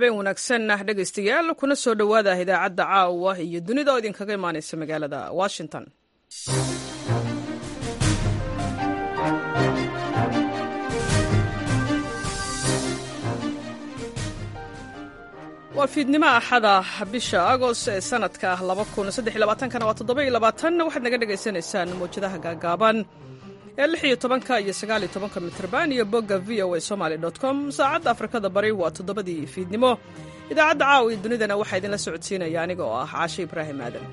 habeen wanaagsan ah dhegaystayaal kuna soo dhowaada idaacadda caawa iyo dunida oo idinkaga imaanaysa magaalada washington waa fiidnimo axada bisha agost ee sanadka kana waa waxaad naga dhagaysanaysaan mawjadaha gaagaaban ee lix iyo tobanka iyo sagaal iyo tobanka mitrban iyo bogga v o a somaly com saacadda afrikada bari waa toddobadii fiidnimo idaacadda caawa iyo dunidana waxaa idinla socodsiinaya aniga oo ah caashe ibraahim aadan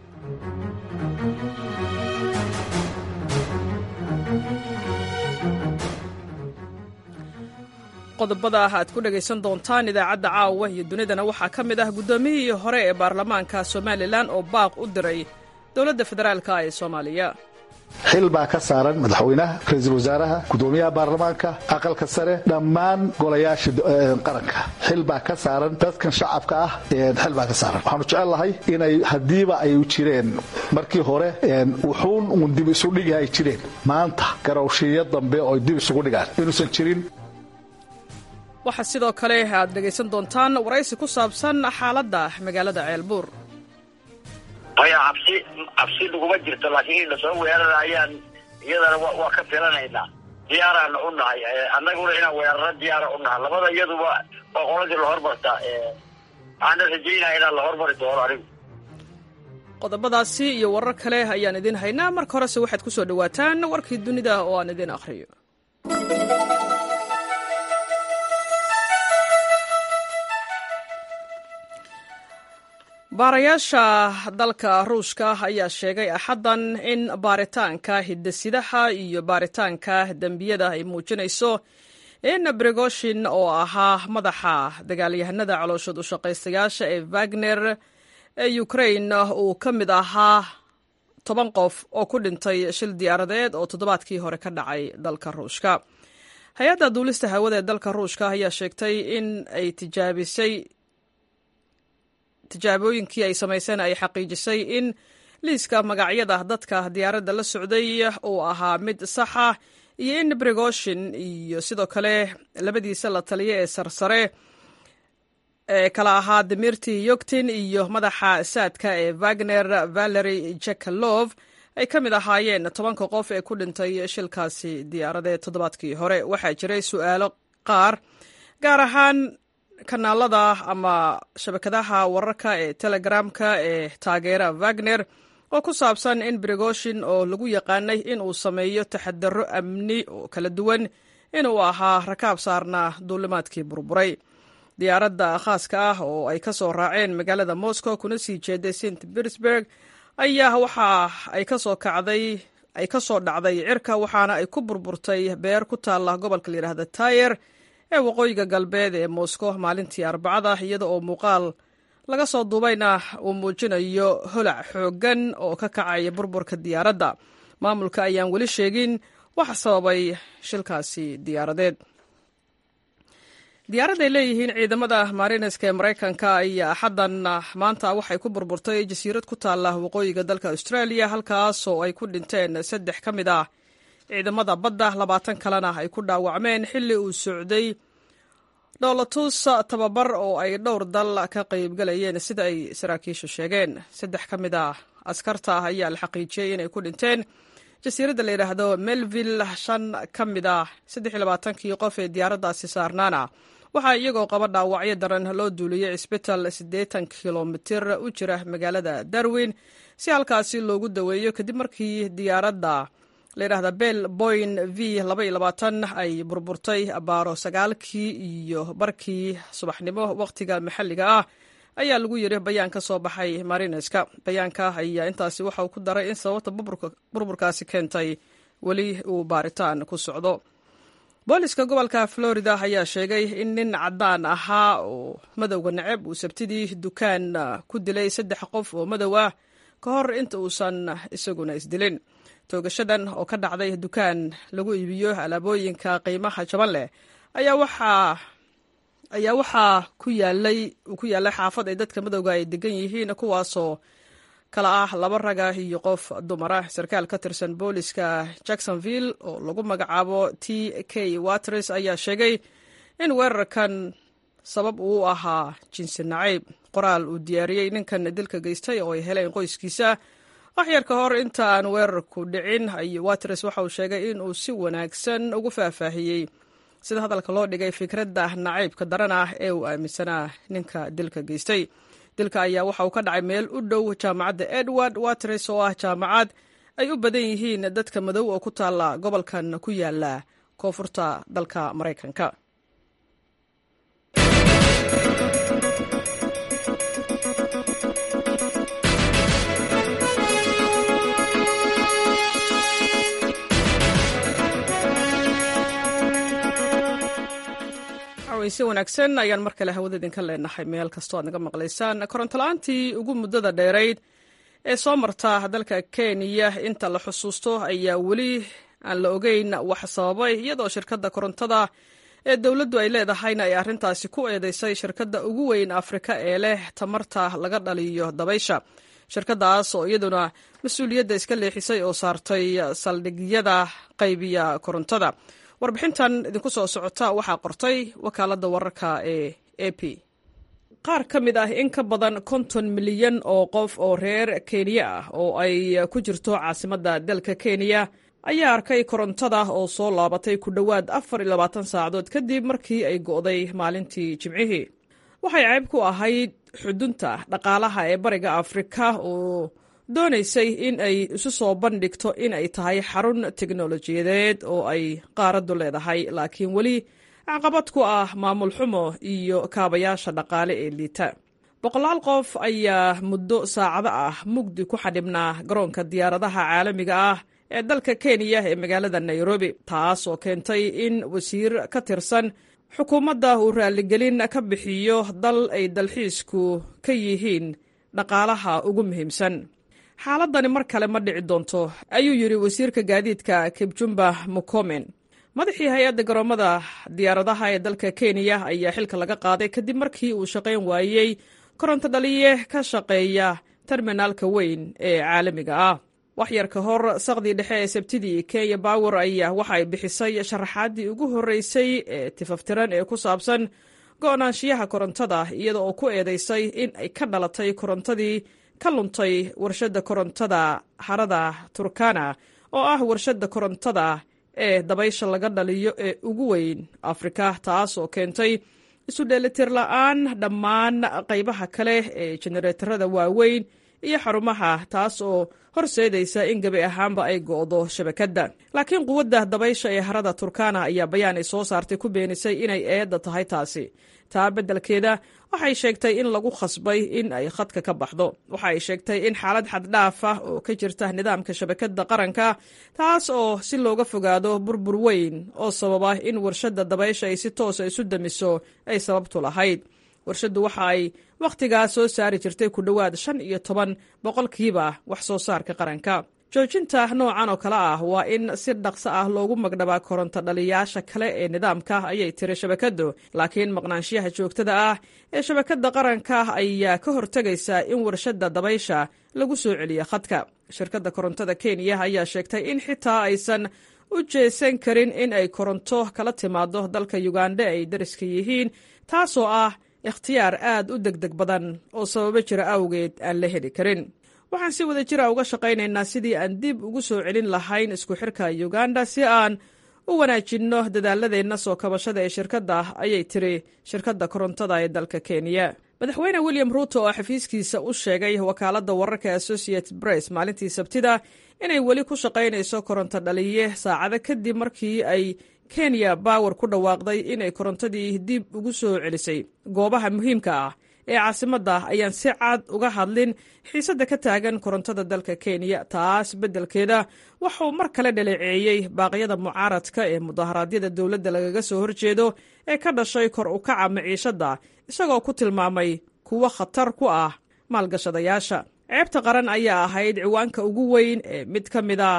qodobada aad ku dhagaysan doontaan idaacadda caawa iyo dunidana waxaa ka mid ah guddoomiyihii hore ee baarlamaanka somalilan oo baaq u diray dowladda federaalka ee soomaaliya xil baa ka saaran madaxweynaha ra-iisul wasaaraha gudoomiyaha baarlamaanka aqalka sare dhammaan golayaasha qaranka xil baa ka saaran dadkan shacabka ah xil baa ka saaran waxaanu jecel lahay inay haddiiba ay jireen markii hore wuxuun uun dib isudhigi ay jireen maanta garowshiiyo dambe oo dib isugu dhigaan inuusan jirin waxaa sidoo kale aad dhegaysan doontaan waraysi ku saabsan xaaladda magaalada ceelbuur maya cabsi cabsi naguma jirto laakiin in lasoo weerara ayaan iyadana waa ka filanaynaa diyaaraana u nahay annaguna inaan weeraro diyaara u nahay labada iyaduba waa qoladii lahormarta waxaana rajaynaya inaan la hormari doono anigu qodobadaasi iyo warar kale ayaan idin haynaa marka horese waxaad ku soo dhowaataan warkii dunida oo aan idin akhriyo baarayaasha dalka ruushka ayaa sheegay axaddan in baaritaanka hidasidaha iyo baaritaanka dembiyada ay muujinayso in brigoshin oo ahaa madaxa dagaalyahanada calooshood u shaqaystayaasha ee wagner ee ukrain uu ka mid ahaa toban qof oo ku dhintay shil diyaaradeed oo toddobaadkii hore ka dhacay dalka ruushka hay-adda duulista hawada ee dalka ruushka ayaa sheegtay in ay tijaabisay tijaabooyinkii ay samayseen ay xaqiijisay in liiska magacyada dadka diyaaradda la socday uu ahaa mid saxa iyo in brigoshin iyo sidoo kale labadiisa la taliya ee sarsare ee kala ahaa dimirti yogtin iyo madaxa saadka ee wagner valery jekalov ay ka mid ahaayeen tobanka qof ee ku dhintay shilkaasi diyaaradeed toddobaadkii hore waxaa jiray su'aalo qaar gaar ahaan kanaalada ama shabakadaha wararka ee telegramka ee taageera wagner oo ku saabsan in brigoshin oo lagu yaqaanay in uu sameeyo taxadaro amni oo kala duwan inuu ahaa rakaab saarna duulimaadkii burburay diyaaradda khaaska ah oo ay ka soo raaceen magaalada moscow kuna sii jeeday st petersburg ayaa waxa ay kasoo kacday ay ka soo dhacday cirka waxaana ay ku burburtay beer ku taalla gobolka layidhaahda tayer ee waqooyiga galbeed ee moscow maalintii arbacada iyada oo muuqaal laga soo duubayna uu muujinayo holac xooggan oo ka kacaya burburka diyaaradda maamulka ayaan weli sheegin waxa sababay shilkaasi diyaaradeed diyaarad ay leeyihiin ciidamada marineska ee maraykanka ayaa axaddan maanta waxay ku burburtay jasiirad ku taalla waqooyiga dalka australia halkaas oo ay ku dhinteen saddex ka mid ah ciidamada badda labaatan kalena ay ku dhaawacmeen xilli uu socday dhoolatus tababar oo ay dhowr dal ka qaybgalayeen sida ay saraakiishu sheegeen saddex ka mid ah askarta ah ayaa la xaqiijiyey inay ku dhinteen jasiiradda la yidhaahdo melville shan ka mid ah saddex iyo labaatankii qof ee diyaaraddaasi saarnaana waxaa iyagoo qaba dhaawacyo daran loo duuliyey cisbital siddeetan kilomitir u jira magaalada darwin si halkaasi loogu daweeyo kadib markii diyaaradda layidhahda bel boyn v ay burburtay abaaro sagaalkii iyo barkii subaxnimo wakhtiga maxalliga ah ayaa lagu yidhi bayaan ka soo baxay marineska bayaanka ayaa intaasi waxa uu ku daray in sababta burburkaasi keentay weli uu baaritaan ku socdo booliska gobolka florida ayaa sheegay in nin caddaan ahaa oo madowga neceb uu sabtidii dukaan ku dilay saddex qof oo madow ah ka hor inta uusan isaguna isdilin toogashadan oo ka dhacday dukaan lagu iibiyo alaabooyinka qiimaha jaban leh ayaa waxaa ayaa waxaa ku yaalay uu ku yaallay xaafad ay dadka madowga ay degan yihiin kuwaasoo kala ah laba raga iyo qof dumara sarkaal ka tirsan booliska jacksonville oo lagu magacaabo t k waters ayaa sheegay in weerarkan sabab uu ahaa jinsi nacayb qoraal uu diyaariyey ninkan dilka geystay oo ay heleen qoyskiisa waxyar ka hor inta aan weerarku dhicin watres waxa uu sheegay in uu si wanaagsan ugu faahfaahiyey sida hadalka loo dhigay fikradda nacaybka daran ah ee uu aaminsanaa ninka dilka geystay dilka ayaa waxa uu ka dhacay meel u dhow jaamacadda edward watres oo ah jaamacad ay u badan yihiin dadka madow oo ku taalla gobolkan ku yaala koonfurta dalka maraykanka si wanaagsan ayaan mar kale hawada idinka leenahay meel kastoo aad naga maqlaysaan korontola'aantii ugu muddada dheerayd ee soo marta dalka kenya inta la xusuusto ayaa weli aan la ogeyn wax sababay iyadoo shirkadda korontada ee dowladdu ay leedahayna ay arrintaasi ku eedeysay shirkadda ugu weyn afrika ee leh tamarta laga dhaliyo dabaysha shirkaddaas oo iyaduna mas-uuliyadda iska leexisay oo saartay saldhigyada qaybiya korontada warbixintan idinku soo socota waxaa qortay wakaaladda wararka ee a p qaar ka mid ah in ka badan konton milyan oo qof oo reer kenya ah oo ay ku jirto caasimadda dalka kenya ayaa arkay korontada oo soo laabatay ku dhowaad afar iyo labaatan saacadood kadib markii ay go'day maalintii jimcihii waxay ceyb ku ahayd xudunta dhaqaalaha ee bariga afrika oo doonaysay in ay isu soo bandhigto in ay tahay xarun teknolojiyadeed oo ay qaaraddu leedahay laakiin weli caqabad ku ah maamul xumo iyo kaabayaasha dhaqaale ee liita boqolaal qof ayaa muddo saacado ah mugdi ku xadhibnaa garoonka diyaaradaha caalamiga ah ee dalka kenya ee magaalada nairobi taas oo keentay in wasiir ka tirsan xukuumadda uu raalligelin ka bixiyo dal ay dalxiisku ka yihiin dhaqaalaha ugu muhiimsan xaaladani mar kale ma dhici doonto ayuu yidhi wasiirka gaadiidka kibjumba mukomen madaxii hay-adda garoomada diyaaradaha ee dalka kenya ayaa xilka laga qaaday kadib markii uu shaqayn waayey koronto dhaliye ka shaqeeya terminaalka weyn ee caalamiga ah waxyar ka hor saqdii dhexe ee sabtidii kenya bower ayaa waxa ay bixisay sharaxaaddii ugu horreysay ee tifaftiran ee ku saabsan go'naanshiyaha korontada iyada oo ku eedeysay in ay ka dhalatay korontadii ka luntay warshadda korontada harada turkana oo ah warshadda korontada ee dabaysha laga dhaliyo ee ugu weyn afrika taas oo keentay isu dheelitir la'aan dhammaan qaybaha kale ee jenereetarada waaweyn iyo xarumaha taas oo horseedaysa in gebi ahaanba ay go'do shabakadda laakiin quwadda dabaysha ee harada turkana ayaa bayaan ay soo saartay ku beenisay inay eedda tahay taasi taa beddelkeeda waxay sheegtay in lagu khasbay in ay khadka ka baxdo waxa ay sheegtay in xaalad xaddhaaf ah oo ka jirta nidaamka shabakadda qaranka taas oo si looga fogaado burbur weyn oo sababa in warshadda dabaysha ay si toosa isu damiso ay sababtu lahayd warshaddu waxa ay wakhtigaa soo saari jirtay ku dhowaad shan iyo toban boqolkiiba wax soo saarka qaranka joojinta noocan oo kale ah waa in si dhaqso ah loogu magdhabaa koronto dhaliyaasha kale ee nidaamka ayay tiri shabakaddu laakiin maqnaanshiyaha joogtada ah ee shabakadda qaranka ayaa ka hortegaysa in warshadda dabaysha lagu soo celiyo khadka shirkadda korontada kenya ayaa sheegtay in xitaa aysan u jeesan karin in ay koronto kala timaado dalka yuganda ay dariska yihiin taasoo ah ikhtiyaar aad u degdeg badan oo sababo jira awgeed aan la heli karin waxaan si wada jira uga shaqaynaynaa sidii aan dib ugu soo celin lahayn isku xirka uganda si aan u wanaajinno dadaaladeenna soo kabashada ee shirkadda ayay tiri shirkadda korontada ee dalka kenya madaxweyne william ruuto oo xafiiskiisa u sheegay wakaaladda wararka associated press maalintii sabtida inay weli ku shaqaynayso koronto dhaliye saacado kadib markii ay kenya bower ku dhawaaqday inay korontadii dib ugu soo celisay goobaha muhiimka ah ee caasimadda ayaan si cad uga hadlin xiisadda ka taagan korontada dalka kenya taas beddelkeeda waxauu mar kale dhaleeceeyey baaqyada mucaaradka ee mudaharaadyada dowladda lagaga soo horjeedo ee ka dhashay kor u kaca maciishadda isagoo ku tilmaamay kuwo khatar ku ah maalgashadayaasha ceebta qaran ayaa ahayd ciwaanka ugu weyn ee mid ka mid ah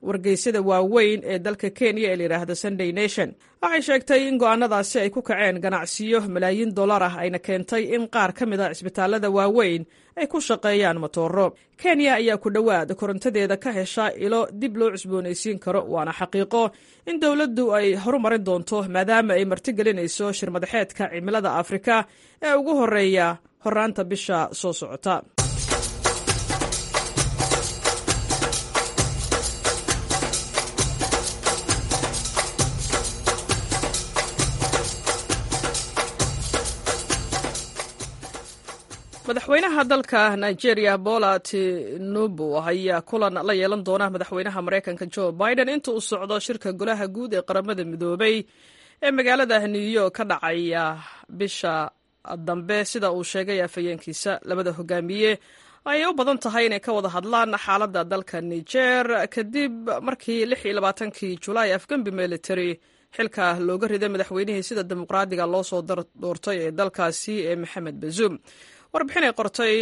wargeysyada waaweyn ee dalka kenya ee layidhaahda sunday nation waxay sheegtay in go'aanadaasi ay ku kaceen ganacsiyo malaayiin dollar ah ayna keentay in qaar ka mid a cisbitaalada waaweyn ay ku shaqeeyaan matooro kenya ayaa ku dhowaad korontadeeda ka hesha ilo dib loo cusboonaysiin karo waana xaqiiqo in dowladdu ay horumarin doonto maadaama ay martigelinayso shirmadaxeedka cimilada afrika ee ugu horeeya horaanta bisha soo socota madaxweynaha dalka nigeria bola tinubu ayaa kulan la yeelan doona madaxweynaha maraykanka jo biden inta uu socdo shirka golaha guud ee qaramada midoobay ee magaalada new york ka dhacaya bisha dambe sida uu sheegay afhayeenkiisa labada hogaamiye ayay u badan tahay inay ka wada hadlaan xaaladda dalka niger kadib markii lix iyo labaatankii julaay afgembi military xilka looga riday madaxweynihii sida dimuqraadiga loo soo doortay ee dalkaasi ee maxamed bazuum warbixinay qortay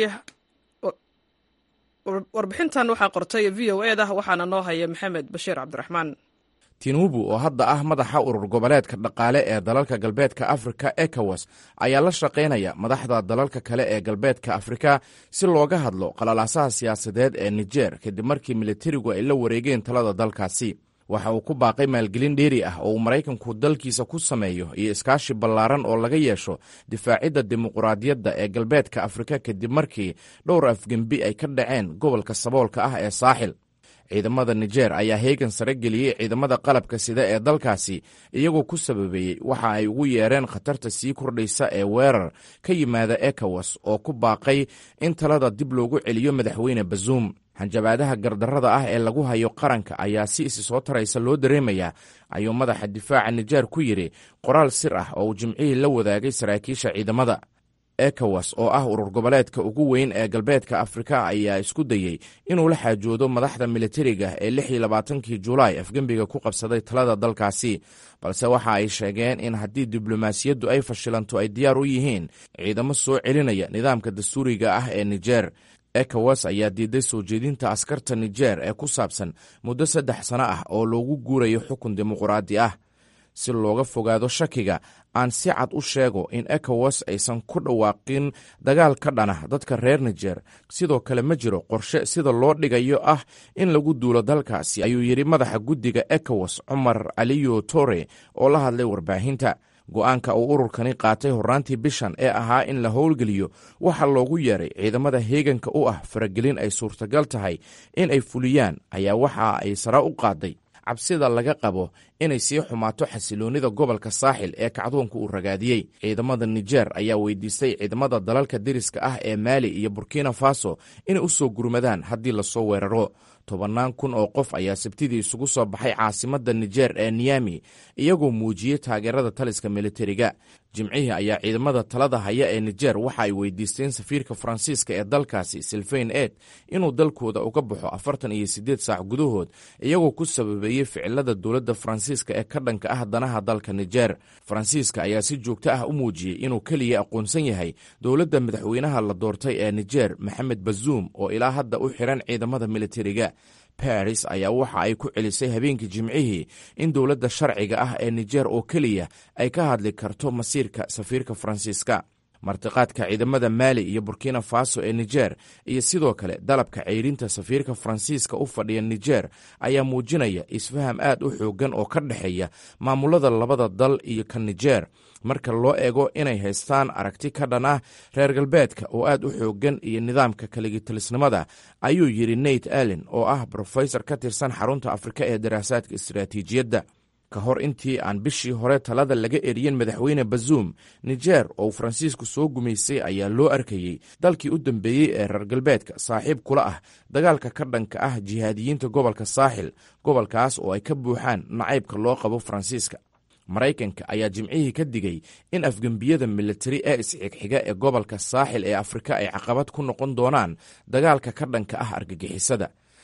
warbixintan waxaa qortay v o e da waxaana noo haya maxamed bashiir cabdiraxmaan tinubu oo hadda ah madaxa urur goboleedka dhaqaale ee dalalka galbeedka afrika ekowas ayaa la shaqaynaya madaxda dalalka kale ee galbeedka afrika si looga hadlo qalalaasaha siyaasadeed ee nijer kadib markii militarigu ay la wareegeen talada dalkaasi waxa uu ku baaqay maalgelin dheeri ah oo uu maraykanku dalkiisa ku sameeyo iyo iskaashi ballaaran oo laga yeesho difaacidda dimuquraadiyadda ee galbeedka afrika kadib markii dhowr afgembi ay ka dhaceen gobolka saboolka ah ee saaxil ciidamada nijer ayaa heegan sare geliyey ciidamada qalabka sida ee dalkaasi iyagoo ku sababeeyey waxa ay ugu yeereen khatarta sii kordhaysa ee weerar ka yimaada ekowas oo ku baaqay in talada dib loogu celiyo madaxweyne bazuum hanjabaadaha gardarrada ah ee lagu hayo qaranka ayaa si isi soo taraysa loo dareemayaa ayuu madaxa difaaca nijer ku yidhi qoraal sir ah oo uu jimcihii la wadaagay saraakiisha ciidamada ekowas oo ah urur goboleedka ugu weyn ee galbeedka afrika ayaa isku dayey inuu la xaajoodo madaxda militariga ee lix iyo labaatankii julaay afgembiga ku qabsaday talada dalkaasi balse waxa ay sheegeen in haddii diblomaasiyaddu ay fashilanto ay diyaar u yihiin ciidamo soo celinaya nidaamka dastuuriga ah ee nijer ekowas ayaa diiday soo jeedinta askarta nijer ee ku saabsan muddo saddex sano ah oo loogu guurayo xukun dimuquraadi ah si looga fogaado shakiga aan si cad u sheego in ekowas aysan ku dhawaaqin dagaal ka dhana dadka reer nijer sidoo kale ma jiro qorshe sida loo dhigayo ah in lagu duulo dalkaasi ayuu yidhi madaxa guddiga ekowas cumar aliyo tore oo la hadlay warbaahinta go'aanka uu ururkani qaatay horraantii bishan ee ahaa in la howlgeliyo waxaa loogu yeeray ciidamada heeganka u ah faragelin ay suurtagal tahay in ay fuliyaan ayaa waxa ay sare u qaaday cabsida laga qabo inay sii xumaato xasiloonnida gobolka saaxil ee kacdoonka uu ragaadiyey ciidamada nijer ayaa weydiistay ciidamada dalalka deriska ah ee maali iyo burkina faso inay u soo gurmadaan haddii lasoo weeraro tobannaan kun oo qof ayaa sabtidii isugu soo baxay caasimadda nijer ee niyami iyagoo muujiyey taageerada taliska militariga jimcihii ayaa ciidamada talada haya ee nijer waxa ay weydiisteen safiirka faransiiska ee dalkaasi silfain ed inuu dalkooda uga baxo afartan iyo siddeed saac gudahood iyagoo ku sababeeyey ficilada dowladda faransiiska ee ka dhanka ah danaha dalka nijer faransiiska ayaa si joogto ah u muujiyey inuu keliya aqoonsan yahay dowladda madaxweynaha la doortay ee nijer maxamed bazuum oo ilaa hadda u xiran ciidamada militariga baris ayaa waxa ay ku celisay habeenkii jimcihii in dowladda sharciga ah ee nijer oo keliya ay ka hadli karto masiirka safiirka faransiiska martiqaadka ciidamada maali iyo burkina faso ee nijer iyo sidoo kale dalabka ceyrinta safiirka faransiiska u fadhiya nijer ayaa muujinaya isfaham aad u xoogan oo ka dhexeeya maamulada labada dal iyo ka nijer marka loo eego inay haystaan aragti ka dhan ah reer galbeedka oo aad u xoogan iyo nidaamka kaligitalisnimada ayuu yidhi nate allen oo ah brofesor ka tirsan xarunta afrika ee daraasaadka istaraatiijiyadda ka hor intii aan bishii hore talada laga eriyin madaxweyne bazuum nijer oo faransiisku soo gumaysay ayaa loo arkayey dalkii u dambeeyey ee reer galbeedka saaxiib kula ah dagaalka ka dhanka ah jihaadiyiinta gobolka saaxil gobolkaas oo ay ka buuxaan nacaybka loo qabo faransiiska maraykanka ayaa jimcihii ka digay in afgembiyada militari ee isxigxiga ee gobolka saaxil ee afrika ay caqabad ku noqon doonaan dagaalka ka dhanka ah argagixisada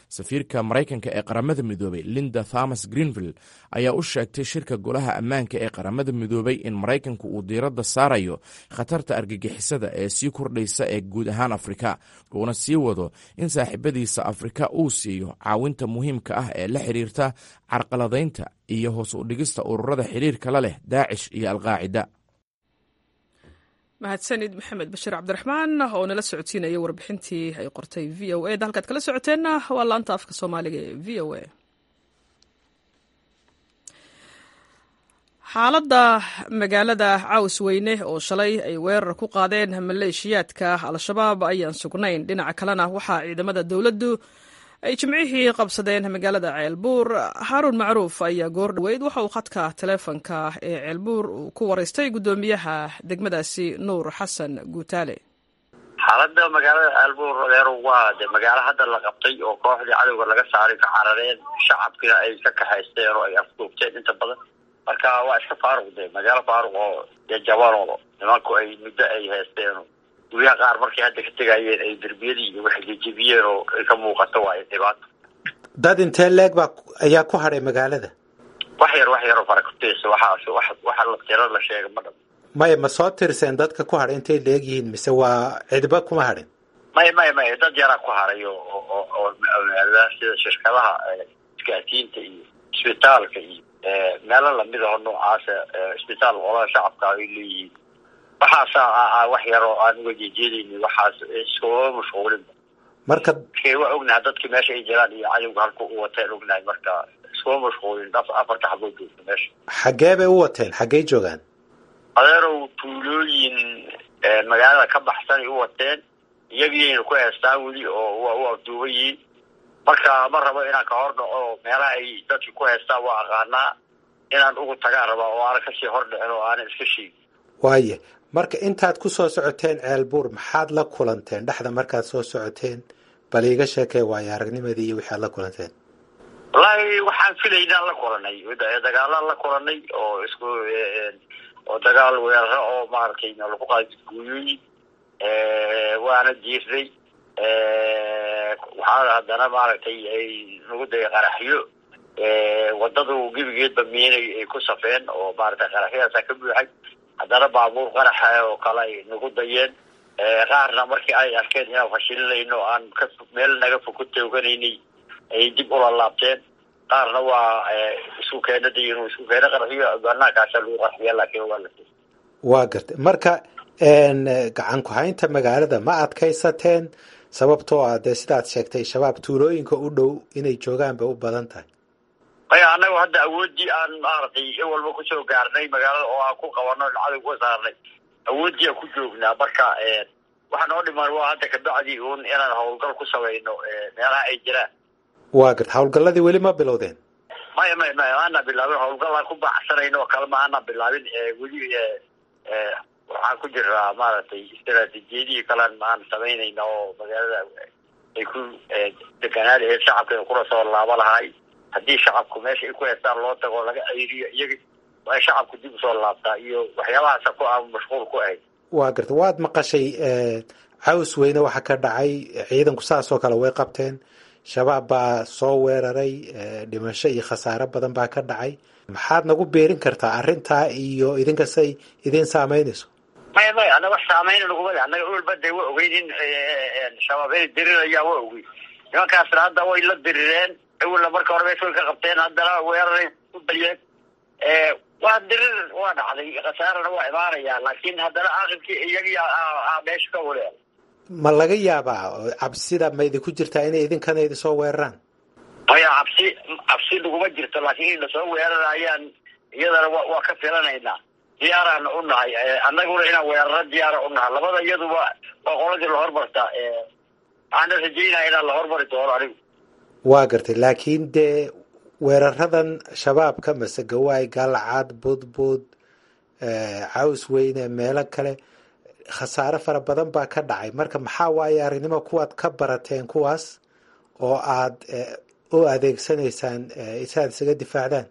safiirka maraykanka ee qaramada midoobey linda thomas greenvill ayaa u sheegtay shirka golaha ammaanka ee qaramada midoobey in maraykanku uu diiradda saarayo khatarta argagixisada ee sii kordhaysa ee guud ahaan afrika uuna sii wado in saaxiibadiisa afrika uu siiyo caawinta muhiimka ah ee la xiriirta carqaladaynta iyo hoos u dhigista ururada xiriirka la leh daacish iyo alqaacida mahadsanid maxamed bashiir cabdiraxmaan oo nala socodsiinaya warbixintii ay qortay v o eda halkaad kala socoteenna waa laanta afka soomaaliga ee v o a xaaladda magaalada caws weyne oo shalay ay weerar ku qaadeen maleeshiyaadka al-shabaab ayaan sugnayn dhinaca kalena waxaa ciidamada dowladdu ay jimcihii qabsadeen magaalada ceelbuur haaruun macruuf ayaa goor dhoweyd waxa uu khadka taleefonka ee ceelbuur uu ku waraystay guddoomiyaha degmadaasi nuur xasan guutaale xaalada magaalada ceelbuur adeero waa de magaalo hadda la qabtay oo kooxdii cadowga laga saaray ka carareen shacabkina ay ka kaxaysteen oo ay afduubteen inta badan marka waa iska faaruq de magaalo faaruq oo dee jabanoodo nimanku ay muddo ay haysteen guryaha qaar markay hadda ka tegayeen ay derbiyadii iyo waxay jejebiyeen oo ay ka muuqato waa dhibaato dad intee leeg baa ayaa ku hadhay magaalada wax yar wax yaroo farakuteysa waxaas wax waxa la tiro la sheega ma dham maya ma soo tirseen dadka ku hadhay intay leeg yihiin mise waa cidba kuma hadhin maya maya maya dad yaraa ku haray oo oo oo magaalada sida shirkadaha isgaasiinta iyo isbitaalka iyo meelo lamid aho noocaasa isbitaal qolada shacabka ay leeyihiin waxaasa wax yar oo aan uga jeejeedayni waxaas iskuma mashquulin marka waa ognahay dadkii meesha ay jiraan iyo cadowga halku u wateen ognahay marka iskuma mashquulin afarta xaboo joogta meesha xaggee bay u wateen xaggey joogaan adeerow tuulooyin magaalada ka baxsan ay u wateen iyagiina ku heestaan weli oo waa u afduuban yihiin marka ma rabo inaan ka hor dhaco meelaha ay dadki ku heestaan waa aqaanaa inaan ugu tagaan rabaa oo aanan kasii hor dhicin oo aanan iska sheegin waaye marka intaad ku soo socoteen ceelbuur maxaad la kulanteen dhexda markaad soo socoteen bal iiga sheekee waayo aragnimadii iyo wixi aad la kulanteen wallaahi waxaan filaynaan la kulanay dagaalaan la kulanay oo isku oo dagaal weeraro oo maaragtay lagu qaadi guuyooyin waana jiirnay waxaa haddana maaragtay ay nagu dayay qaraxyo wadadu gebigeedba miinay ay ku safeen oo maaragtay qaraxyadaasa ka buuxay haddana baabuur qaraxa oo kale ay nagu dayeen qaarna markii ay arkeen inaan fashilinayno aan ka meel naga fog ku tooganaynay ayay dib ula laabteen qaarna waa isku keena day inuu isku keena qarxiyo banaankaasa lagu qarxiya laakiin waa la waa gartay marka gacan ku-haynta magaalada ma adkaysateen sababtoo ah dee sidaad sheegtay shabaab tuulooyinka u dhow inay joogaan bay u badan tahay maya annagu hadda awooddii aan maaragtay in walba kusoo gaarnay magaalada oo aan ku qabano cadow ka saarnay awooddii aan ku joognaa marka waxa noo dhiman waa hadda kabacdii uun inaan howlgal ku samayno meelaha ay jiraan waa garta howlgalladii weli ma bilowdeen maya maya maya maana bilaabin howlgallaan ku baacsanayno oo kale ma ana bilaabin weli waxaan ku jiraa maaragtay istaraatiijiyadihii kalean aan samaynayna oo magaalada ay ku deganaan laheed shacabka kula soo laaba lahay haddii shacabku meesha ay ku heestaan loo tago laga ceyriyo iyaga ay shacabku dib usoo laabtaa iyo waxyaabahaasa ku aan mashquul ku ahayd waa garta waad maqashay caws weyne waxa ka dhacay ciidanku saasoo kale way qabteen shabaab baa soo weeraray dhimasho iyo khasaare badan baa ka dhacay maxaad nagu beerin kartaa arrintaa iyo idinkasay idin saameynayso maya maya annaga wax saameyna naguma le annaga olba de waa ogeyn in shabaab inay dirirayaan waa ogeyn nimankaasna hadda way la dirireen awalna marka hore meesha way ka qabteen haddana weeraray ku dalyeen waa dirir waa dhacday khasaarana waa imaanaya laakiin haddana aqibkii iyagii meesha ka wareer ma laga yaabaa cabsida ma idinku jirtaa inay idinkana idinsoo weeraraan maya cabsi cabsi naguma jirto laakiin in lasoo weerarayaan iyadana wa waa ka filanaynaa diyaaraana u nahay annaguna inaan weeraro diyaara u nahay labada iyaduba waa qoladii lahormarta waxaana rajeynaya inaan la hormari doono anigu waa gartay laakiin dee weeraradan shabaabka mase gawaay galcad budbud caws weyne meelo kale khasaare fara badan baa ka dhacay marka maxaa waaye aragnimo kuwaad ka barateen kuwaas oo aad u adeegsanaysaan isaad isaga difaacdaan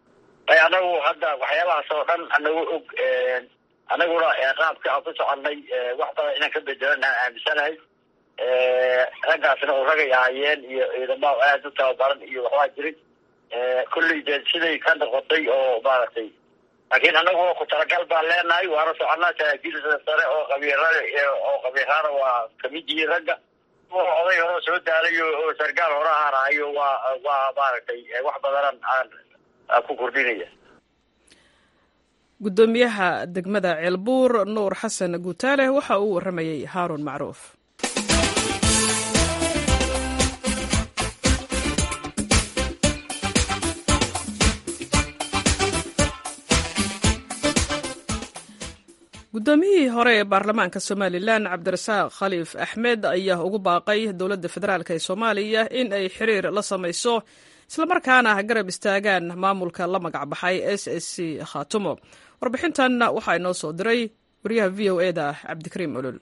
anagu hadda waxyaabahaas oo dhan anagu og anaguna qaabka aan ku soconay wax badan inaan ka bedelan aan aaminsanahay raggaasna oo ragay ahaayeen iyo ciidamada aada u tababaran iyo waxbaa jirin kolley dee siday ka noqotay oo maaragtay laakiin anagu ku talagal baan leenahay waana soconaa saraakiilsa sare oo qabiirada oo qabiirada waa kamid yihiin ragga oday hore soo daalay oo sargaal hore ahaanahayo waa waa maaragtay wax badanan aan ku kordhinaya guddoomiyaha degmada ceelbuur nuur xasan guutaale waxa uu warramayey haaruun macruuf guddoomiyihii hore ee baarlamaanka somalilan cabdirasaaq khaliif axmed ayaa ugu baaqay dowladda federaalk ee soomaaliya in ay xiriir la samayso islamarkaana garab istaagaan maamulka la magacbaxay s s c khaatumo warbixintan waxaa inoo soo diray wariyaha v o e da cabdikariim olol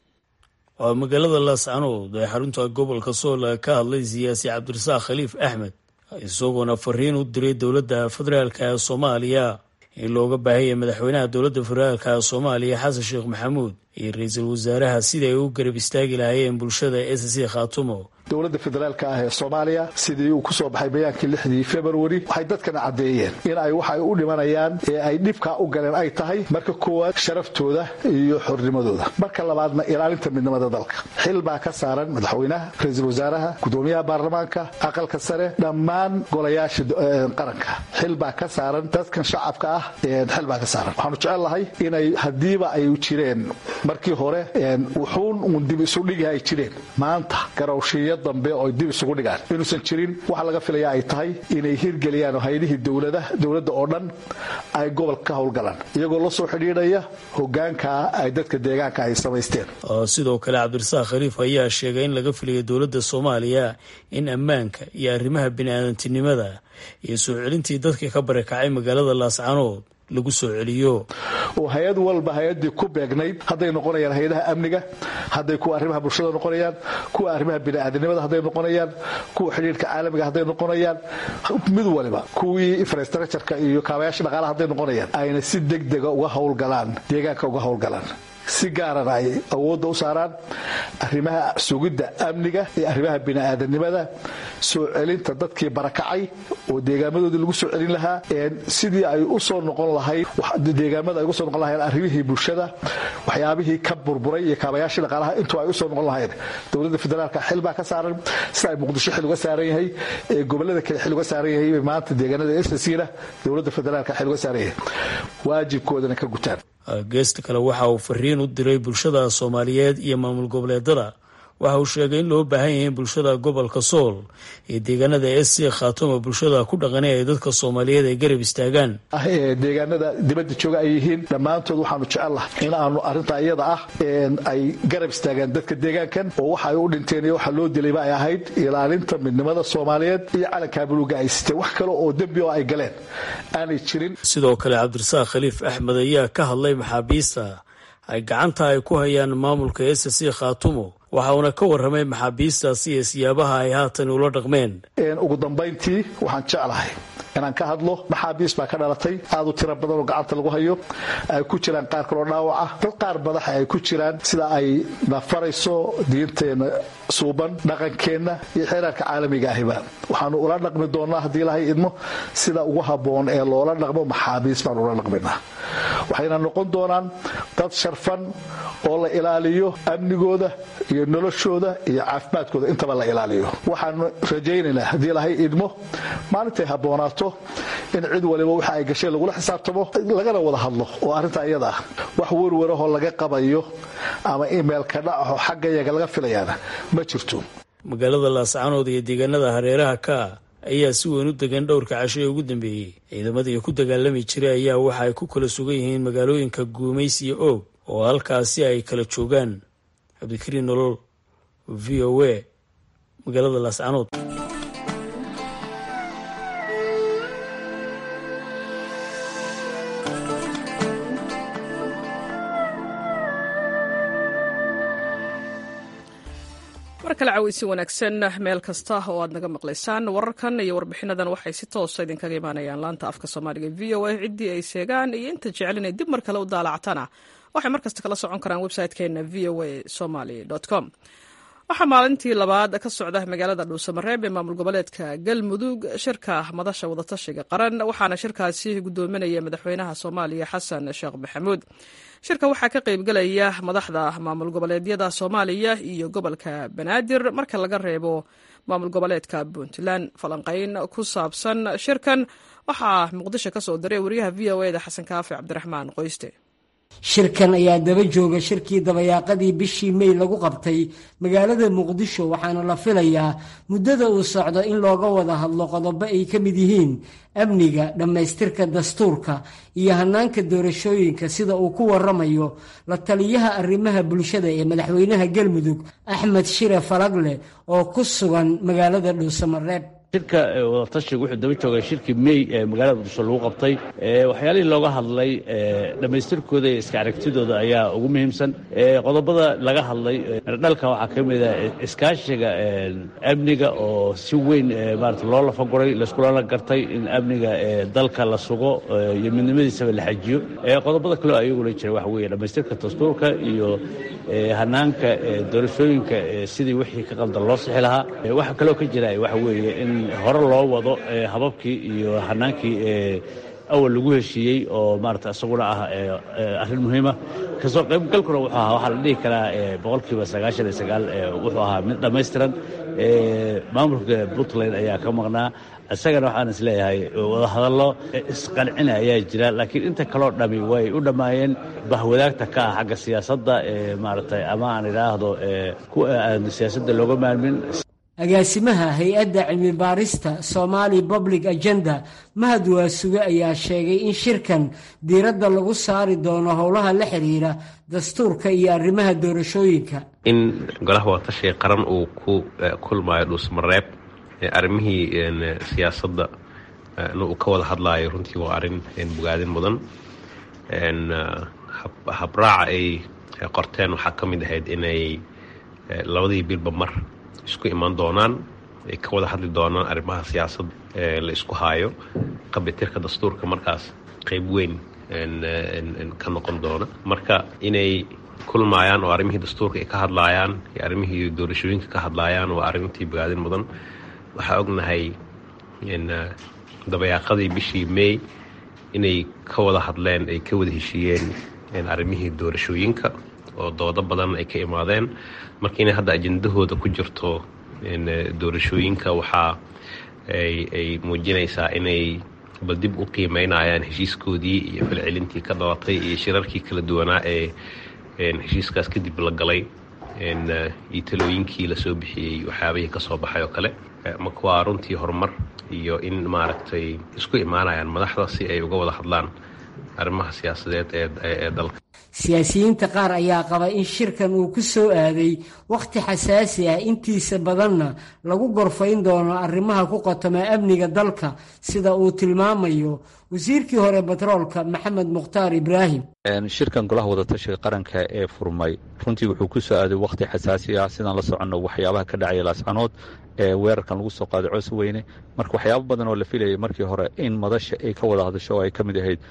waa magaalada laascanood ee xarunta gobolka sool ka hadlay siyaasi cabdirasaaq khaliif axmed isagoona fariin u diray dowladda federaalk ee soomaaliya in looga baahaya madaxweynaha dowladda federaalka soomaaliya xasan sheekh maxamuud iyo ra-iisul wasaaraha sida ay u garab istaagi lahaayeen bulshada s c khaatumo dowladda federaalka ah ee soomaaliya sidii uu ku soo baxay bayaankii lixdii februari waxay dadkana caddeeyeen in ay waxa ay u dhimanayaan ee ay dhibkaa u galeen ay tahay marka koowaad sharaftooda iyo xornimadooda marka labaadna ilaalinta midnimada dalka xil baa ka saaran madaxweynaha ra-iisul wasaaraha gudoomiyaha baarlamaanka aqalka sare dhammaan golayaasha qaranka xil baa ka saaran dadkan shacabka ah xil baa ka saaran waxaanu jecel lahay inay haddiiba ay jireen markii hore wuxuun uun dib isu dhigi ay jireen maanta garowshiya dambe oo dib isugu dhigaan inuusan jirin waxa laga filaya ay tahay inay hirgeliyaan hay-adihii dowladda oo dhan ay gobolka ka howlgalaan iyagoo la soo xidhiidhaya hogaankaa ay dadka deegaanka ay samaysteen sidoo kale cabdirasaaq khaliif ayaa sheegay in laga filayo dowladda soomaaliya in ammaanka iyo arrimaha bini-aadantinimada iyo soo celintii dadkii ka barakacay magaalada laascanood lagu soo celiyo oo hay-ad walba hay-adii ku beegnayd hadday noqonayaan hay-adaha amniga hadday kuwa arrimaha bulshada noqonayaan kuwa arrimaha bini'aadanimada hadday noqonayaan kuwa xidhiirka caalamiga hadday noqonayaan mid waliba kuwii infrastructureka iyo kaabayaasha dhaqaalaha hadday noqonayaan ayna si degdega uga howlgalaan deegaanka uga howlgalaan si gaarana ay awoodda u saaraan arrimaha sugidda amniga iyo arrimaha bini'aadanimada soo celinta dadkii barakacay oo deegaamadoodii lagu soo celin lahaa sidii ay u soo noqon lahayd deegaamada ay uga soo noqon lahayn arrimihii bulshada waxyaabihii ka burburay iyo kaabayaashii dhaqaalaha intuu ay u soo noqon lahayn dowladda federaalka xil baa ka saaran sida ay muqdisho xil uga saaran yahay ee gobolada kale xil uga saaran yahay maanta deegaanada ssina dowladda federaalka xil uga saaran yahay waajibkoodana ka gutaan geesta kale waxa uu fariin u diray bulshada soomaaliyeed iyo maamul goboleedada waxa uu sheegay in loo baahan yahay in bulshada gobolka sool iyo deegaanada s c khaatuma bulshada ku dhaqanay ay dadka soomaaliyeed ay garab istaagaan deegaanada dibadda jooga ay yihiin dhammaantood waxaanu jecelnahay in aanu arrintaa iyada ah ay garab istaagaan dadka deegaankan oo waxa ay u dhinteen iyo waxa loo dilayba ay ahayd ilaalinta midnimada soomaaliyeed iyo calankaa buluuga ay siteen wax kale oo dembi oo ay galeen aanay jirin sidoo kale cabdirasaaq khaliif axmed ayaa ka hadlay maxaabiista ay gacanta ay ku hayaan maamulka s c khaatumo waxa uuna ka warramay maxaabiistaasi iyo siyaabaha ay haatan ula dhaqmeen ugu dambayntii waxaan jeclahay inaan ka hadlo maxaabiis baa ka dhalatay aad u tiro badan oo gacanta lagu hayo ay ku jiraan qaar kaloo dhaawaca dad qaar madaxa ay ku jiraan sida ay nafarayso diinteenna suuban dhaqankeenna iyo xeeraarka caalamiga ahiba waxaanu ula dhaqmi doonnaa haddii ilahay idmo sida ugu habboon ee loola dhaqmo maxaabiis baanu ula dhaqminaa waxayna noqon doonaan dad sharfan oo la ilaaliyo amnigooda iyo noloshooda iyo caafimaadkooda intaba la ilaaliyo waxaanu rajaynaynaa haddii ilahay idmo maalintay habboonaato in cid waliba waxa ay gasheen lagula xisaabtamo lagana wada hadlo oo arrintaa iyada ah wax werwarahoo laga qabayo ama imeilka dhacaho xagga yaga laga filayaana ma jirto magaalada laascanood iyo deegaanada hareeraha ka ayaa si weyn u degan dhowrka casho ee ugu dambeeyey ciidamadii ku dagaalami jiray ayaa waxa ay ku kala sugan yihiin magaalooyinka guumays iyo oog oo halkaasi ay kala joogaan cabdikariin nolol v o a magaalada laascanood mar kale caweysi wanaagsan meel kasta oo aad naga maqlaysaan wararkan iyo warbixinadan waxay si toosa idinkaga imaanayaan laanta afka soomaaliga v o a ciddii ay seegaan iyo inta jecel inay dib mar kale u daalactana waxay mar kasta kala socon karaan website-keena v o a somaly com waxaa maalintii labaad ka socda magaalada dhuusamareeb ee maamul goboleedka galmudug shirka madasha wadatashiga qaran waxaana shirkaasi gudoominaya madaxweynaha soomaaliya xasan sheekh maxamuud shirka waxaa ka qaybgelaya madaxda maamul goboleedyada soomaaliya iyo gobolka banaadir marka laga reebo maamul goboleedka puntland falanqayn ku saabsan shirkan waxaa muqdisho ka soo diray wariyaha v o eda xasan kaafi cabdiraxmaan qoyste shirkan ayaa daba jooga shirkii dabayaaqadii bishii mey lagu qabtay magaalada muqdisho waxaana la filayaa muddada uu socdo in looga wada hadlo qodobo ay ka mid yihiin amniga dhammaystirka dastuurka iyo hanaanka doorashooyinka sida uu ku waramayo la taliyaha arrimaha bulshada ee madaxweynaha galmudug axmed shire falagle oo ku sugan magaalada dhuusamareeb shirka wadatashiga wuxuu daba joogay shirkii mey ee magaalada muqdisho lagu qabtay waxyaalihii looga hadlay dhammaystirkooda iyo iska aragtidooda ayaa ugu muhiimsan qodobada laga hadlay dhalka waxaa ka mid a iskaashiga amniga oo si weyn maarata loo lafaguray laiskulala gartay in amniga dalka la sugo iyo midnimadiisaba la xajiyo qodobada kaleo ayaguna jira waxa weeye dhammaystirka dastuurka iyo hanaanka doorashooyinka sidii wixii ka qaldan loo sixi lahaa waxaa kaloo ka jira waxa weeye in hore loo wado hababkii iyo hanaankii awal lagu heshiiyey oo maarata isaguna ah arrin muhiima kasoo qaybgalkuna wuxuu ahaa waxaa la dhihi karaa boqolkiiba sagaashan iyo sagaal wuxuu ahaa mid dhammaystiran maamulka puntland ayaa ka maqnaa isagana waxaan is leeyahay wadahadallo isqancina ayaa jira laakiin inta kaloo dhami way u dhammaayeen bahwadaagta ka ah xagga siyaasadda maaragtay ama aan idhaahdo kuwa aan siyaasadda looga maalmin agaasimaha hay-adda cilmi baarista somali public agenda mahad waasuge ayaa sheegay in shirkan diiradda lagu saari doono howlaha la xiriira dastuurka iyo arrimaha doorashooyinka in golaha wadatashiga qaran uu ku kulmaayo dhuusmareeb arrimihii siyaasadda uu ka wada hadlaayo runtii waa arrin bogaadin mudan habraaca ay qorteen waxaa ka mid ahayd inay labadii bilba mar isku imaan doonaan ay ka wada hadli doonaan arrimaha siyaasadda ee la isku haayo qabitirka dastuurka markaas qeyb weyn ka noqon doona marka inay kulmaayaan oo arrimihii dastuurka ay ka hadlaayaan iyo arrimihii doorashooyinka ka hadlaayaan waa arrintii bogaadin mudan waxaa ognahay dabayaaqadii bishii may inay ka wada hadleen ay ka wada heshiiyeen arrimihii doorashooyinka oo doodo badan ay ka imaadeen marka inay hadda ajendahooda ku jirto doorashooyinka waxaa ay muujinaysaa inay bal dib u qiimeynayaan heshiiskoodii iyo falcelintii ka dhalatay iyo shirarkii kala duwanaa ee heshiiskaas kadib la galay iyo talooyinkii lasoo bixiyey waxyaabihii ka soo baxay oo kale marka waa runtii horumar iyo in maaragtay isku imaanayaan madaxda si ay uga wada hadlaan arrimaha siyaasadeed ee dalka siyaasiyiinta qaar ayaa qaba in shirkan uu ku soo aaday wakhti xasaasi ah intiisa badanna lagu gorfayn doono arrimaha ku qotoma amniga dalka sida uu tilmaamayo wasiirkii hore batroolka maxamed mukhtaar ibraahim shirkan golaha wadatashiga qaranka ee furmay runtii wuxuu ku soo aaday wakhti xasaasi ah sidaan la soconno waxyaabaha ka dhacaya laascanood ee weerarkan lagu soo qaaday coos weyne marka waxyaabo badan oo la filayay markii hore in madasha ay ka wada hadasho oo ay ka mid ahayd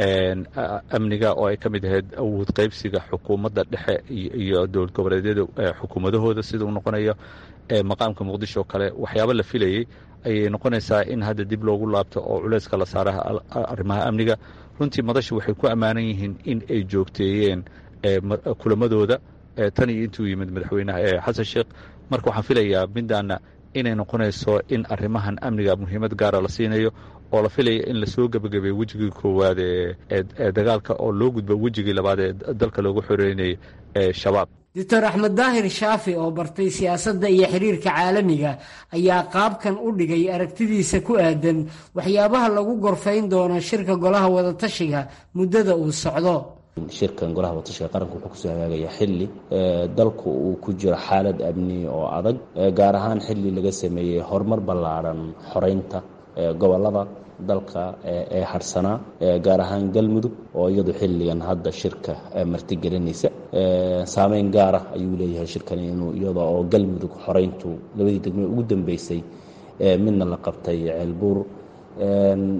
amniga oo ay ka mid ahayd awood qaybsiga xukuumadda dhexe iyo dowlad goboleedyada xukuumadahooda sida uu noqonayo maqaamka muqdisho oo kale waxyaabo la filayey ayay noqonaysaa in hadda dib loogu laabto oo culeyska la saaraha arrimaha amniga runtii madasha waxay ku ammaanan yihiin in ay joogteeyeen kulamadooda tan iyo intuu yimid madaxweynaha xasan sheekh marka waxaan filayaa midaana inay noqonayso in arrimahan amniga muhiimad gaara la siinayo oo la filaya in lasoo gebagabeeyo wejigii koowaad ee dagaalka oo loo gudbo wejigii labaad ee dalka loogu xoreynayay ee shabaab doctor axmed daahir shaafi oo bartay siyaasadda iyo xiriirka caalamiga ayaa qaabkan u dhigay aragtidiisa ku aadan waxyaabaha lagu gorfayn doono shirka golaha wadatashiga muddada uu socdo shirkan golaha watashiga qaranka wuxuu kusoo hagaagaya xili dalku uu ku jiro xaalad amni oo adag gaar ahaan xili laga sameeyey horumar ballaaran xoreynta gobolada dalka ee harsanaa gaar ahaan galmudug oo iyadu xilligan hadda shirka martigelinaysa saameyn gaara ayuu leeyahay shirkani inuu iyada oo galmudug xoreyntu labadii degme ugu dambeysay midna la qabtay ceelbuur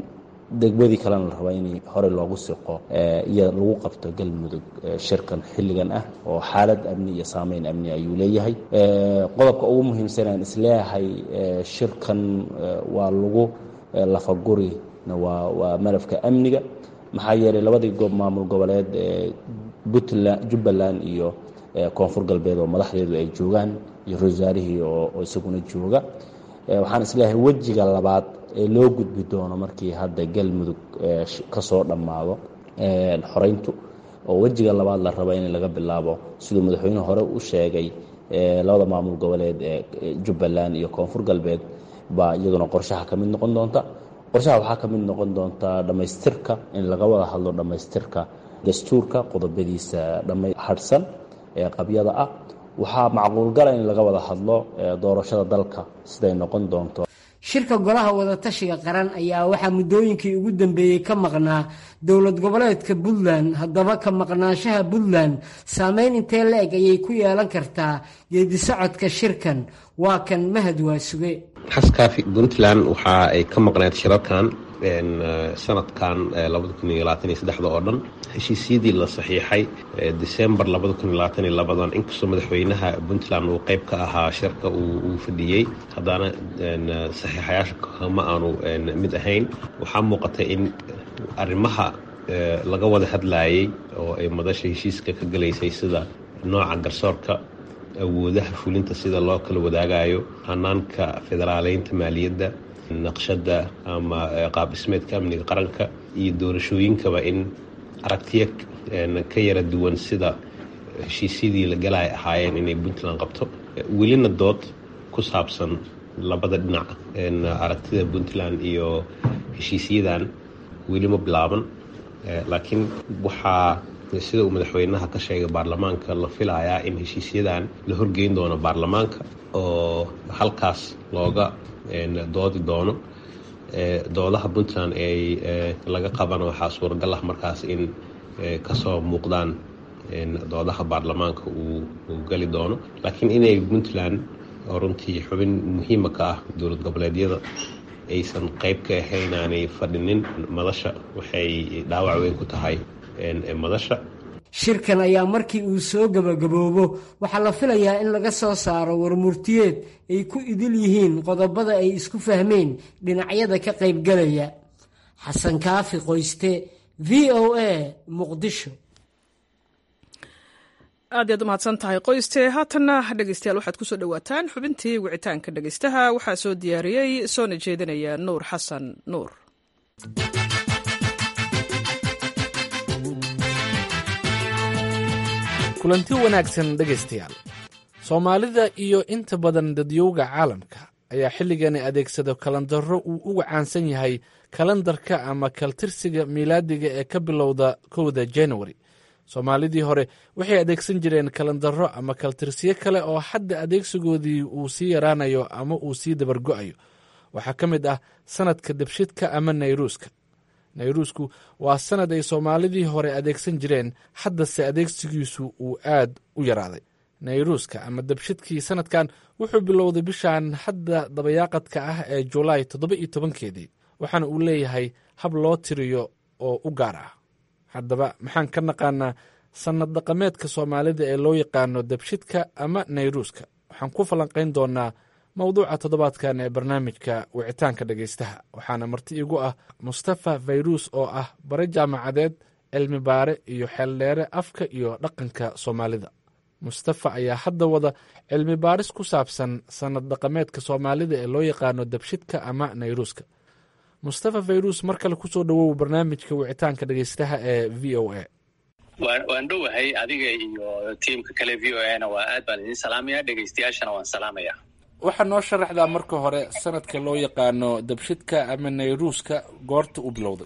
degmadii kalena la rabaa in hore loogu siqo iyo lagu qabto galmudug shirkan xilligan ah oo xaalad amni iyo saameyn amni ayuu leeyahay qodobka ugu muhiimsan aan isleeyahay shirkan waa lagu lafagurina waa waa malafka amniga maxaa yeelay labadii goob maamul goboleed ee puntland jubbaland iyo koonfur galbeed oo madaxdeedu ay joogaan iyo ra-iisaarihii oo isaguna jooga waxaan isleeyahay wejiga labaad ee loo gudbi doono markii hadda galmudug ka soo dhammaado xoreyntu oo wejiga labaad la raba in laga bilaabo siduu madaxweynuhu hore u sheegay labada maamul goboleed ee jubbaland iyo koonfur galbeed baa iyaduna qorshaha ka mid noqon doonta qorshaha waxaa ka mid noqon doonta dhammaystirka in laga wada hadlo dhammaystirka dastuurka qodobadiisa dhama hadhsan ee qabyada ah waxaa macquulgala in laga wada hadlo doorashada dalka siday noqon doonto shirka golaha wadatashiga qaran ayaa waxaa muddooyinkii ugu dambeeyey ka maqnaa dowlad goboleedka puntland haddaba ka maqnaanshaha puntland saameyn intee la-eg ayay ku yeelan kartaa geedisocodka shirkan waa kan mahad waasuge xaskaafi puntland waxa ay ka maqneed shirarkan sanadkan oo dhan heshiisyadii la saxiixay december dan inkastoo madaxweynaha puntland uu qayb ka ahaa shirka uu fadhiyey haddana saxiixayaasha kama aanu mid ahayn waxaa muuqatay in arrimaha laga wada hadlayay oo ay madasha heshiiska ka galaysay sida nooca garsoorka awoodaha fulinta sida loo kala wadaagayo hanaanka federaaleynta maaliyadda naqshadda ama qaab dhismeedka amniga qaranka iyo doorashooyinkaba in aragtiyo ka yara duwan sida heshiisyadii la galay ahaayeen inay puntland qabto welina dood ku saabsan labada dhinac aragtida puntland iyo heshiisyadan weli ma bilaaban laakiin waxaa sida uu madaxweynaha ka sheegay baarlamaanka la filayaa in heshiisyadan la horgeyn doono baarlamaanka oo halkaas looga doodi doono doodaha puntland ay laga qabana waxaa suuragal ah markaas in kasoo muuqdaan doodaha baarlamaanka uu gali doono laakiin inay puntland oo runtii xubin muhiima ka ah dowlad goboleedyada aysan qayb ka ahayn aanay fadhinin madasha waxay dhaawac weyn ku tahay madasha shirkan ayaa markii uu soo gebagaboobo waxaa la filayaa in laga soo saaro warmurtiyeed ay ku idil yihiin qodobada ay isku fahmeen dhinacyada ka qaybgalaya xasan kaafi qoyste v o a muqdisho aad iyaad u mahadsan tahay qoyste haatanna dhegeystayaal waxaad kusoo dhowaataan xubintii wicitaanka dhegeystaha waxaa soo diyaariyey soona jeedinaya nuur xasan nuur kulanti wanaagsan dhegaystayaal soomaalida iyo inta badan dadyowga caalamka ayaa xilligani adeegsada kalandaro uu uga caansan yahay kalandarka ama kaltirsiga miilaadiga ee ka bilowda kowda januari soomaalidii hore waxay adeegsan jireen kalandaro ama kaltirsiyo kale oo hadda adeegsigoodii uu sii yaraanayo ama uu sii dabargo'ayo waxaa ka mid ah sanadka debshidka ama nayruuska nayruusku waa sanad ay soomaalidii hore adeegsan jireen haddase adeegsigiisu uu aad u yaraaday nayruuska ama dabshidkii sanadkan wuxuu bilowday bishan hadda dabayaaqadka ah ee julaay toddoba iyo tobankeedii waxaana uu leeyahay hab loo tiriyo oo u gaar ah haddaba maxaan ka naqaanaa sannad dhaqameedka soomaalida ee loo yaqaano dabshidka ama nayruuska waxaan ku falanqayn doonaa mowduuca toddobaadkan ee barnaamijka wicitaanka dhegaystaha waxaana marti igu ah mustafa fayruus oo ah bare jaamacadeed cilmi baare iyo xeeldheere afka iyo dhaqanka soomaalida mustafa ayaa hadda wada cilmi baaris ku saabsan sannad dhaqameedka soomaalida ee loo yaqaano dabshidka ama nayruuska mustafa fayruus mar kale kusoo dhowow barnaamijka wicitaanka dhegaystaha ee v o a waan dhowahay adiga iyo tiimka kale v o a na waa aad baan idin salaamaya dhegaystayaashana waan salaamaya waxaa noo sharaxdaa marka hore sanadka loo yaqaano dabshidka ama nayruuska goorta u bilowday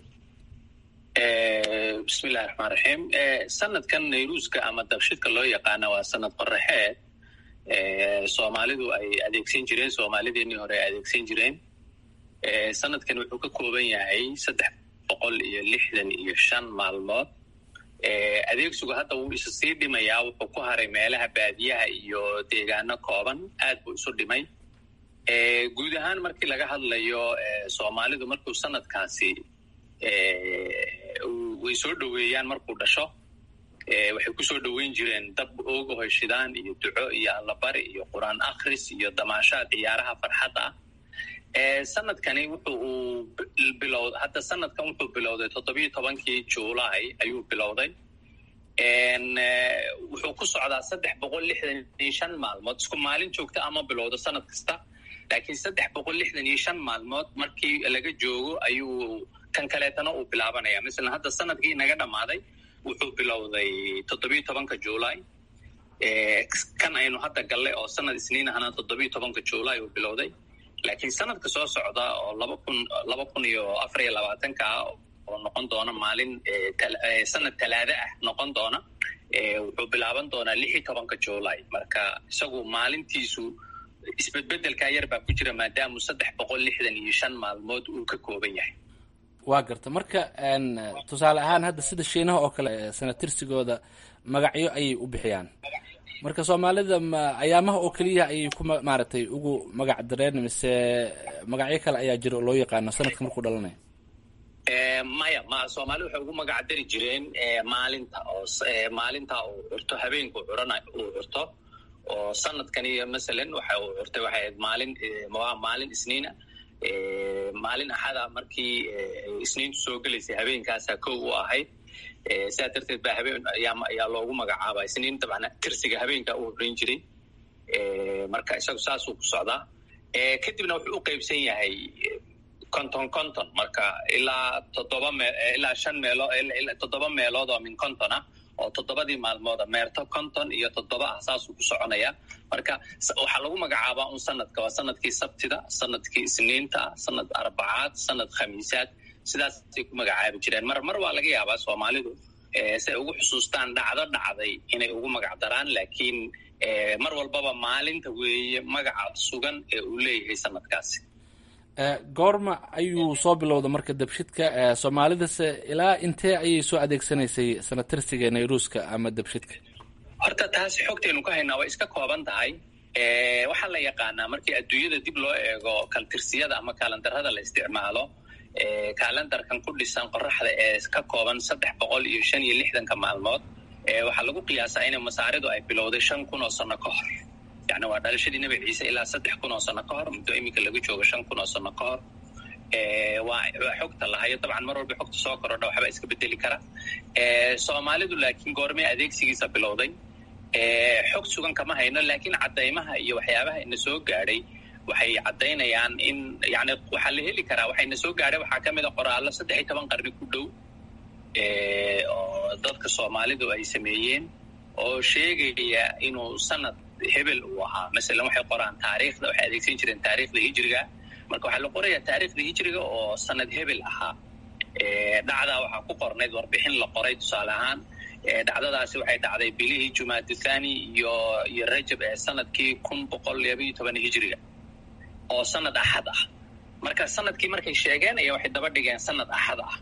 bismillahi raxmaan raxiim sanadkan nayruuska ama dabshidka loo yaqaana waa sanad qoraxeed soomaalidu ay adeegsan jireen soomaalideenii hore ay adeegsan jireen sanadkan wuxuu ka kooban yahay saddex boqol iyo lixdan iyo shan maalmood adeegsigu hadda wuu isa sii dhimayaa wuxuu ku haray meelaha baadiyaha iyo deegaano kooban aad buu isu dhimay guud ahaan markii laga hadlayo soomaalidu markuu sanadkaasi way soo dhoweeyaan markuu dhasho waxay kusoo dhoweyn jireen dab ooga hoyshidaan iyo duco iyo allabari iyo qur-aan akhris iyo damaashaad ciyaaraha farxadda ah sanadkani wuxuu uu bilow hadda sanadkan wuxuu bilowday toddobiyo tobankii juulaay ayuu bilowday wuxuu ku socdaa saddex boqol lixdan iyo shan maalmood isku maalin joogta ama bilowdo sanad kasta laakiin saddex boqol lixdan iyo shan maalmood markii laga joogo ayuu kan kaleetana uu bilaabanaya masalan hadda sanadkii naga dhammaaday wuxuu bilowday toddobiyo tobanka juulaay kan aynu hadda galle oo sanad isniin ahna toddobiyo tobanka juulaay uu bilowday laakiin sanadka soo socda oo laba kun laba kun iyo afar iyo labaatanka ah oo noqon doona maalin sanad talaada ah noqon doona wuxuu bilaaban doonaa lix iyo tobanka juulaay marka isagu maalintiisu isbedbedelkaa yar baa ku jira maadaamu saddex boqol lixdan iyo shan maalmood uu ka kooban yahay waa garta marka tusaale ahaan hadda sida shiinaha oo kale sanatirsigooda magacyo ayay u bixiyaan marka soomaalida ma ayaamaha oo keliya ayay ku maaragtay ugu magac dareen mise magacyo kale ayaa jira oo loo yaqaano sanadka markuu dhalanayo maya ma soomaalida waxay ugu magac dari jireen maalinta oo maalinta uu curto habeenku curana uu curto oo sanadkani masalan waxa uu curtay waxay ahayd maalin maalin isniina maalin axada markii isniintu soo gelaysay habeenkaasaa kow u ahayd sidaa darteed baa habeen ayaa loogu magacaaba isniin dabcan tirsiga habeenka u horreyn jiray marka isagu saasuu ku socdaa kadibna wuxuu u qeybsan yahay conton conton marka ilaa toddoba me ilaa shan meelo toddoba meelood oo min conton ah oo toddobadii maalmooda meerto conton iyo toddoba ah saasuu ku soconaya marka waxaa lagu magacaabaa un sanadka waa sanadkii sabtida sanadkii isniinta sanad arbacaad sanad khamiisaad sidaasay ku magacaabi jireen mar mar waa laga yaabaa soomaalidu si ay ugu xusuustaan dhacdo dhacday inay ugu magac daraan laakiin mar walbaba maalinta weeye magaca sugan ee uu leeyahay sanadkaasi goorma ayuu soo bilowda marka dabshidka soomaalidase ilaa intee ayay soo adeegsanaysay sanatirsiga nayruuska ama dabshidka horta taasi xogtaynu ka haynaa way iska kooban tahay waxaa la yaqaanaa markii adduunyada dib loo eego kaltirsiyada ama kaalandarada la isticmaalo kaalandarkan ku dhisan qoraxda ee ka kooban saddex boqol iyo shan iyo lixdanka maalmood waxaa lagu qiyaasaa in masaaridu ay bilowday shan kun oo sano ka hor yani waa dhalashadii nebi ciise ilaa saddex kun oo sano ka hor muddo iminka laga joogo shan kun oo sano ka hor waa waa xogta lahayo dabcan mar walba xogta soo korodha waxbaa iska bedeli kara soomaalidu laakiin goormee adeegsigiisa bilowday xog sugan kama hayno laakiin caddaymaha iyo waxyaabaha ina soo gaadhay waxay caddaynayaan in yani waxaa la heli karaa waxayna soo gaadhay waxaa ka mid a qoraallo saddex iyo toban qarni ku dhow oo dadka soomaalidu ay sameeyeen oo sheegaya inuu sanad hebel uu ahaa masalan waxay qoraan taariikhda waxay adeegsan jireen taariikhda hijriga marka waxaa la qorayaa taariikhda hijriga oo sanad hebel ahaa dhacdaa waxaa ku qornayd warbixin la qoray tusaale ahaan dhacdadaasi waxay dhacday bilihii jumaadu thani iyo iyo rajab ee sanadkii kun boqol labayo toban hijriga oo sanad axad ah marka sanadkii markay sheegeen ayaa waxay daba dhigeen sanad axad ah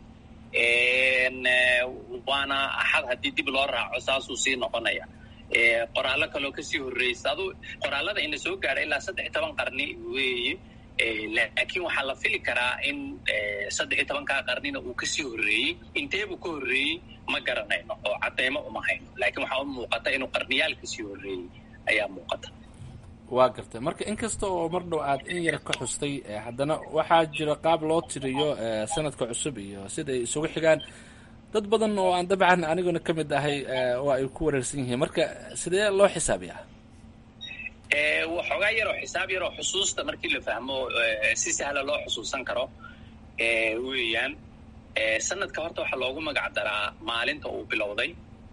waana axad haddii dib loo raaco saasuu sii noqonaya qoraallo kaloo kasii horreysa adu qoraallada ina soo gaadha ilaa saddex iyo toban qarni weeye laakiin waxaa la fili karaa in saddex iyo tobankaa qarnina uu kasii horreeyey inteebuu ka horreeyey ma garanayno oo caddeymo uma hayno laakiin waxaa u muuqata inuu qarniyaal kasii horreeyey ayaa muuqata waa gartay marka inkasta oo mar dhow aad in yar ka xustay haddana waxaa jira qaab loo tiriyo sanadka cusub iyo sida ay isugu xigaan dad badan oo aan dabcan aniguna ka mid ahay oo ay ku wareersan yihiin marka sidee loo xisaabiyaa waxoogaa yaroo xisaab yaroo xusuusta markii la fahmo si sahla loo xusuusan karo weeyaan sanadka horta waxaa loogu magac daraa maalinta uu bilowday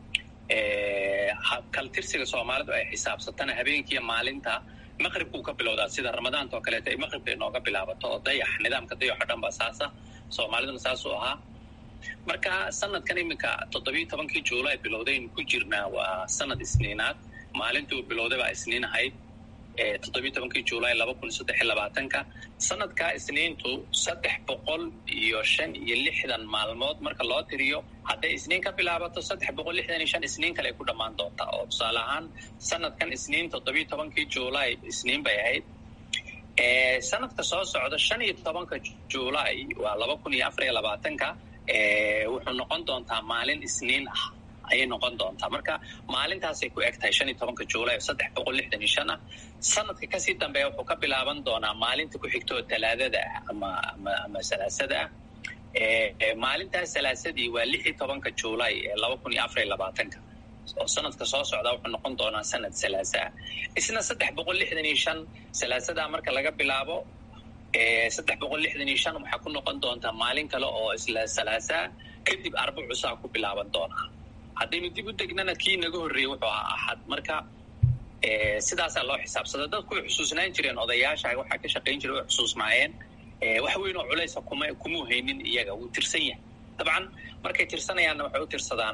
kaltirsiga soomaalidu ay xisaabsatana habeenkiiyo maalinta maqribkuu ka bilowdaa sida ramadaanta oo kaleeto ay maqribka inooga bilaabato oo dayax nidaamka dayaxo dhan ba saasa soomaaliduna saasuu ahaa marka sanadkan iminka toddobiyo tobankii juulaay bilowdaynu ku jirnaa waa sanad isniinaad maalintuu bilowday baa isniin ahayd toddobiyo tobankii juulaay laba kun saddex iyo labaatanka sanadkaa isniintu saddex boqol iyo shan iyo lixdan maalmood marka loo tiriyo hadday isniin ka bilaabato saddex boqol lixdan iyo shan isniin kale ay ku dhammaan doontaa oo tusaale ahaan sanadkan isniin toddobiyo tobankii juulaay isniin bay ahayd sanadka soo socda shan iyo tobanka juulaay waa laba kun iyo afar iyo labaatanka wuxuu noqon doontaa maalin isniin ah ayay noqon doontaa marka maalintaasay ku eg tahay shan iyo tobanka juulay oo saddex boqol lixdan iyo shan ah sanadka kasii dambeeya wuxuu ka bilaaban doonaa maalinta ku xigta oo talaadada ah ama ama ama salaasada ah maalintaas salaasadii waa lix iyo tobanka juulay ee laba kun iyo afar iyo labaatanka oo sanadka soo socdaa wuxuu noqon doonaa sanad salaasa ah isna saddex boqol lixdan iyo shan salaasadaa marka laga bilaabo saddex boqol lixdan iyo shan waxaa ku noqon doontaa maalin kale oo isla salaasaa kadib arbacusaa ku bilaaban doonaa haddaynu dib u degnana kii naga horreeyey wuxuu ahaa axad marka sidaasaa loo xisaabsada dadku way xusuusnaan jireen odayaasha waxaa ka shaqayn jira way xusuusnaayeen wax weyn oo culaysa kuma kumuu haynin iyaga wuu tirsan yahay dabcan markay tirsanayaanna waxay u tirsadaan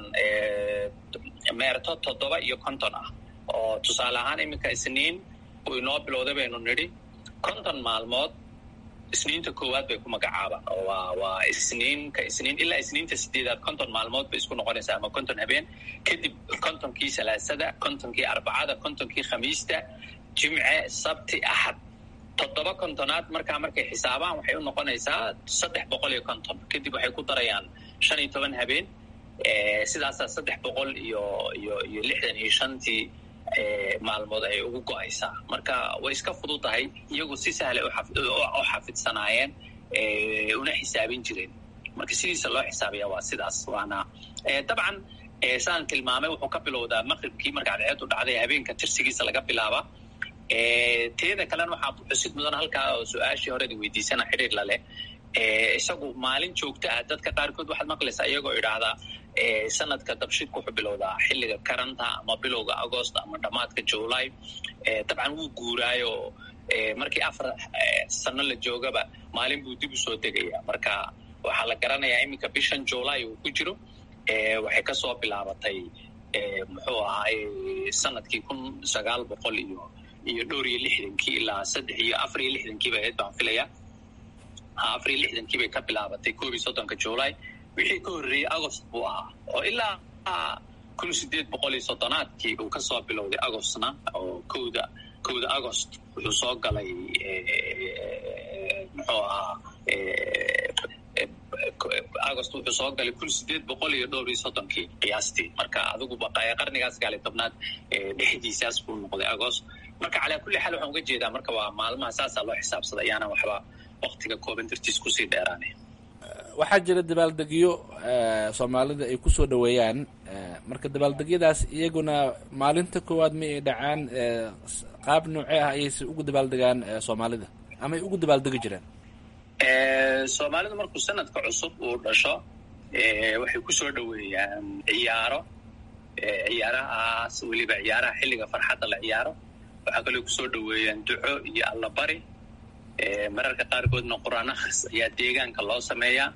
meerto toddoba iyo konton ah oo tusaale ahaan iminka isniin uu inoo bilowday baynu nidhi konton maalmood isniinta koowaad bay ku magacaabaan oo waa waa isniinka isniin ilaa isniinta sideedaad konton maalmood bay isku noqonaysaa ama konton habeen kadib kontonkii salaasada kontonkii arbacada kontonkii khamiista jimce sabti axad toddoba kontonaad markaa markay xisaabaan waxay u noqonaysaa saddex boqol iyo konton kadib waxay ku darayaan shan iyo toban habeen sidaasaa saddex boqol iyo iyo iyo lixdan iyo shantii maalmood ay ugu go-aysaa marka way iska fududahay iyagu si sahlay u xafidsanaayeen una xisaabin jireen marka sidiisa loo xisaabiya waa sidaas waana dabcan saan tilmaamay wuxuu ka bilowdaa maqribkii marka cadceedu dhacday habeenka tirsigiisa laga bilaaba teeda kalena waxaa xusid mudan halkaa oo su-aashii horeda weydiisana xidhiir laleh isagu maalin joogto ah dadka qaarkood waxaad maqlaysaa iyagoo idhaahdaa sanadka dabshidku wuxuu bilowdaa xilliga karanta ama bilowga agost ama dhammaadka july dabcan wuu guuraayo markii afar sano la joogaba maalin buu dib u soo degaya marka waxaa la garanayaa iminka bishan july uu ku jiro waxay kasoo bilaabatay muxuu ahaay sanadkii kun sagaal boqol iyo iyo dhowr iyo lixdankii ilaa saddex iyo afar iyo lixdankiiba ahayd baan filayaa afar iyo lixdankii bay ka bilaabatay koob iyo soddonka july wixii ka horreeyey agost buu ahaa oo ilaa kun sideed boqol iyo soddonaadkii uu kasoo bilowday agostna oo kowda kowda agost wuxuu soo galay muxuu ahaa agost wuxuu soo galay kun sideed boqol iyo dhowr iyo soddonkii qiyaastii marka adiguba qarnigaas gaali tobnaad dhexdiisaas buu noqday agost marka calaa kulli xaal waxaan uga jeedaa marka waa maalmaha saasaa loo xisaabsada ayaana waxba waktiga kooban dartiis kusii dheeraanay waxaa jira dabaaldegyo soomaalida ay kusoo dhaweeyaan marka dabaaldegyadaas iyaguna maalinta koowaad ma ay dhacaan qaab noocee ah ayayse ugu dabaaldegaan soomaalida ama ay ugu dabaaldegi jireen soomaalidu markuu sanadka cusub uu dhasho waxay kusoo dhaweeyaan ciyaaro ciyaarahaas weliba ciyaaraha xilliga farxadda la ciyaaro waxaa kaloo kusoo dhaweeyaan duco iyo allabari mararka qaarkoodna qur-aan akhris ayaa deegaanka loo sameeyaa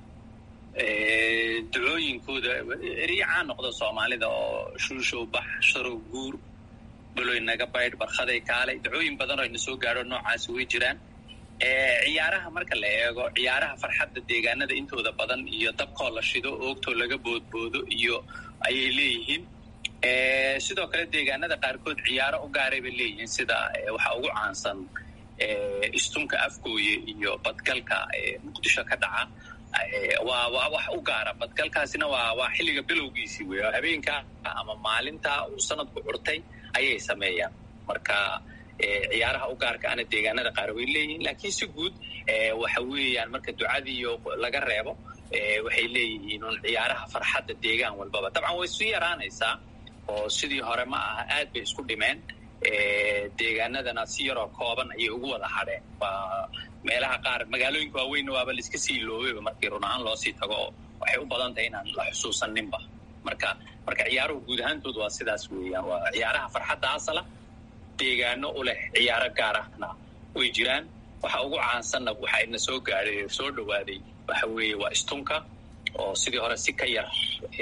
ducooyinkooda eriyacaa noqda soomaalida oo shuushow bax sharow guur baloy naga baydh barkhaday kaalay ducooyin badan oo ina soo gaadho noocaasi way jiraan ciyaaraha marka la eego ciyaaraha farxadda deegaanada intooda badan iyo dabkoo la shido oogtoo laga boodboodo iyo ayay leeyihiin sidoo kale deegaanada qaarkood ciyaaro u gaaray bay leeyihiin sida waxaa ugu caansan istunka afgooye iyo badgalka muqdisho ka dhaca waa waa wax u gaara badgalkaasina waa waa xilliga bilowgiisii wey habeenka ama maalinta uu sanadku curtay ayay sameeyaan marka ciyaaraha u gaarka ana deegaanada qaar way leeyihiin laakiin si guud waxa weeyaan marka ducadiiyo laga reebo waxay leeyihiin un ciyaaraha farxadda deegaan walbaba dabcan way isu yaraanaysaa oo sidii hore ma aha aad bay isku dhimeen deegaanadana si yaroo kooban ayay ugu wada hadheen waa meelaha qaar magaalooyinka waaweynna waaba laiska sii loobeyba markii run ahaan loo sii tago oo waxay u badan tahay inaan la xusuusaninba marka marka ciyaaruhu guud ahaantood waa sidaas weeyaan waa ciyaaraha farxadda asala deegaano u leh ciyaaro gaar ahna way jiraan waxa ugu caansanna waxa ina soo gaadhay soo dhawaaday waxa weeye waa istunka oo sidii hore si ka yar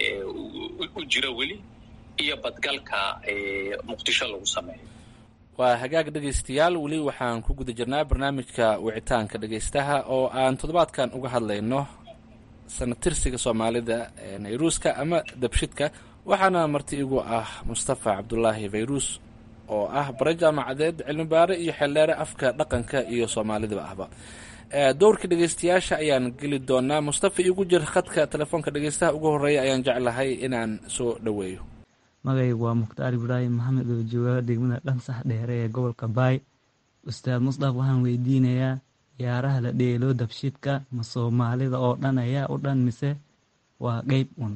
u jiro weli iyo badgalka muqdisho lagu sameeyo waa hagaag dhegaystayaal weli waxaan ku guda jirnaa barnaamijka wicitaanka dhegaystaha oo aan toddobaadkan uga hadlayno sanatirsiga soomaalida nayruuska ama dabshidka waxaana marti igu ah mustafa cabdulaahi fayruus oo ah bare jaamacadeed cilmibaare iyo xeeldheere afka dhaqanka iyo soomaalidaba ahba dowrka dhegeystayaasha ayaan geli doonaa mustafa igu jir khadka telefoonka dhegeystaha ugu horeeya ayaan jeclahay inaan soo dhoweeyo magaygu waa mukhtaar ibraahim maxamed oo jooga degmada dhansax dheere ee gobolka baay ustaad musdaf waxaan weydiinayaa ciyaaraha la dheelo dabshidka ma soomaalida oo dhan ayaa u dhan mise waa qeyb un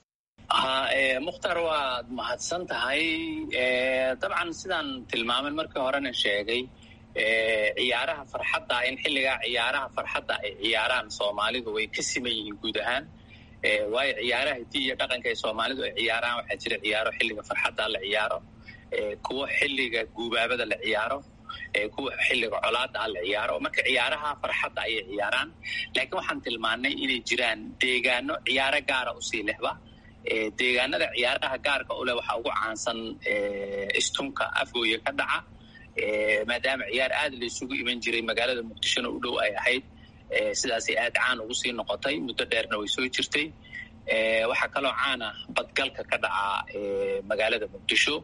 ha mukhtaar waad mahadsan tahay dabcan sidaan tilmaamin markii horena sheegay ciyaaraha farxadda in xilligaa ciyaaraha farxadda ay ciyaaraan soomaalidu way ka siman yihiin guud ahaan waayo ciyaaraha hidii iyo dhaqanka ay soomaalidu ay ciyaaraan waxaa jira ciyaaro xilliga farxadda la ciyaaro kuwo xilliga guubaabada la ciyaaro kuwa xilliga colaada la ciyaaro marka ciyaaraha farxadda ayay ciyaaraan laakiin waxaan tilmaannay inay jiraan deegaano ciyaaro gaara usii lehba deegaanada ciyaaraha gaarka u leh waxaa ugu caansan istunka afgooya ka dhaca maadaama ciyaar aad la isugu iman jiray magaalada muqdishona u dhow ay ahayd sidaasay aad caan ugu sii noqotay muddo dheerna way soo jirtay waxaa kaloo caana badgalka ka dhaca magaalada muqdisho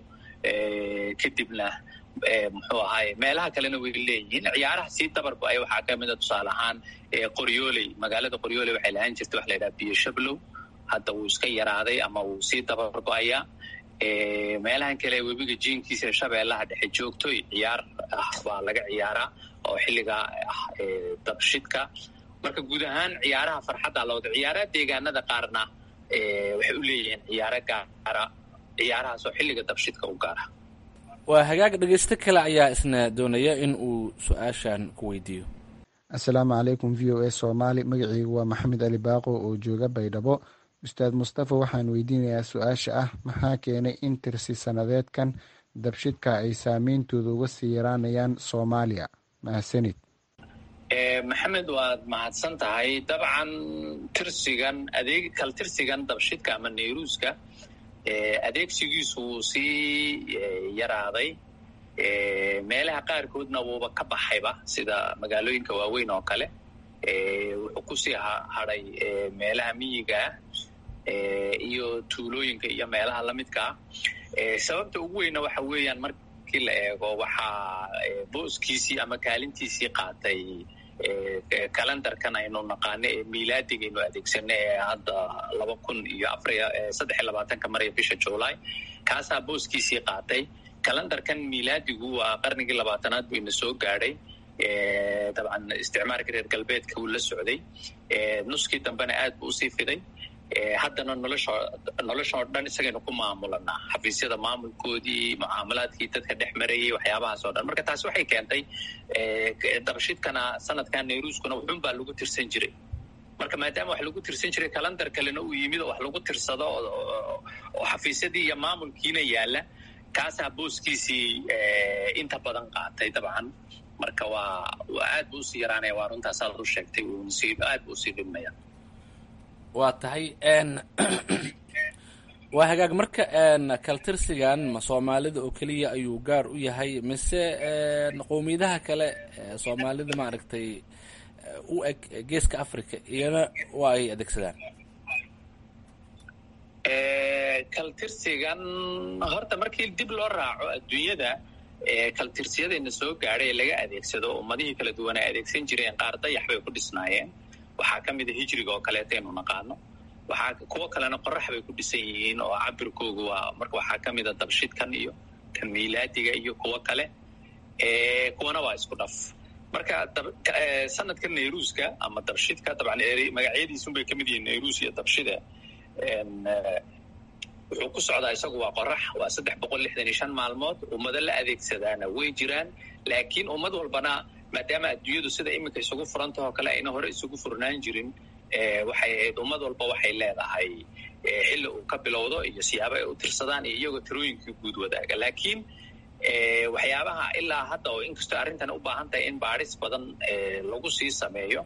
kadibna muxuu ahaay meelaha kalena way leeyihiin ciyaaraha sii dabargo-ay waxaa ka mida tusaale ahaan qoryooley magaalada qoryooley waxay lahaan jirtay waxa la yidhaha biyo shablow hadda wuu iska yaraaday ama wuu sii dabargo-ayaa meelahan kale webiga jiinkiisa shabeellaha dhexe joogtoy ciyaar ah baa laga ciyaaraa oo xilligaa ah dabshidka marka guud ahaan ciyaaraha farxadda la wada ciyaaraha deegaanada qaarna waxay u leeyihiin ciyaaro gaara ciyaarahaasoo xilliga dabshidka u gaara waa hagaag dhegeysto kale ayaa isna doonaya in uu su-aashan ku weydiiyo assalaamu calaykum v o a soomaali magaciygu waa maxamed ali baaqo oo jooga baydhabo ustaad mustafa waxaan weydiinayaa su-aasha ah maxaa keenay in tirsi sannadeedkan dabshidka ay saameyntooda uga sii yaraanayaan soomaaliya mahadsanid maxamed waad mahadsan tahay dabcan tirsigan adeeg kal tirsigan dabshidka ama nayruuska adeegsigiisu wuu sii yaraaday meelaha qaarkoodna wuuba ka baxayba sida magaalooyinka waaweyn oo kale wuxuu kusii hadhay meelaha miyiga ah iyo tuulooyinka iyo meelaha lamidka ah sababta ugu weyna waxa weeyaan markii la eego waxaa booskiisii ama kaalintiisii qaatay kalendarkan aynu naqaano ee miilaadiga aynu adeegsano ee hadda laba kun iyo afariyo saddex iyo labaatanka maraya bisha july kaasaa booskiisii qaatay kalendarkan miilaadigu waa qarnigii labaatanaad buu ina soo gaadhay dabcan isticmaalka reer galbeedka wuu la socday nuskii dambena aad buu usii fiday haddana nolosho noloshoo dhan isagaynu ku maamulanaa xafiisyada maamulkoodii mucaamalaadkii dadka dhex marayay waxyaabahaas oo dhan marka taasi waxay keentay dabashidkana sanadkan nayruuskuna wuxun baa lagu tirsan jiray marka maadaama wax lagu tirsan jiray kalandar kalena uu yimid oo wax lagu tirsado oo xafiisyadii iyo maamulkiina yaalla kaasaa booskiisii inta badan qaatay dabcan marka waa aad buu usii yaraanaya waa runtaas aad u sheegtay aad buu usii dhibmaya waa tahay waa hagaag marka kaltirsigan ma soomaalida oo keliya ayuu gaar u yahay mise qowmiyadaha kale soomaalida maaragtay u eg geeska africa iyana waa ay adeegsadaan kaltirsigan horta markii dib loo raaco adduunyada kaltirsiyadayna soo gaadhay ee laga adeegsado ummadihii kala duwan ay adeegsan jireen qaar dayax bay ku dhisnaayeen waxaa ka mida hijriga oo kaleeta aynu naqaano waxaa kuwo kalena qorax bay ku dhisan yihiin oo cabirkoogu waa marka waxaa ka mida dabshidkan iyo kan miilaadiga iyo kuwo kale kuwana waa isku dhaf marka sanadka nayruuska ama dabshidka dabcan magacyadiisunbay ka mid yihiin nayruus iyo dabshida wuxuu ku socdaa isagu waa qorax waa saddex boqol lixdan iyo shan maalmood ummado la adeegsadaana way jiraan laakiin ummad walbana maadaama adduunyadu sida iminka isugu furantahoo kale ayna hore isugu furnaan jirin waxay ahayd ummad walba waxay leedahay xilli uu ka bilowdo iyo siyaabo ay u tirsadaan iyo iyagoo tirooyinkii guud wadaaga laakiin waxyaabaha ilaa hadda oo inkastoo arrintan u baahan tahay in baadhis badan lagu sii sameeyo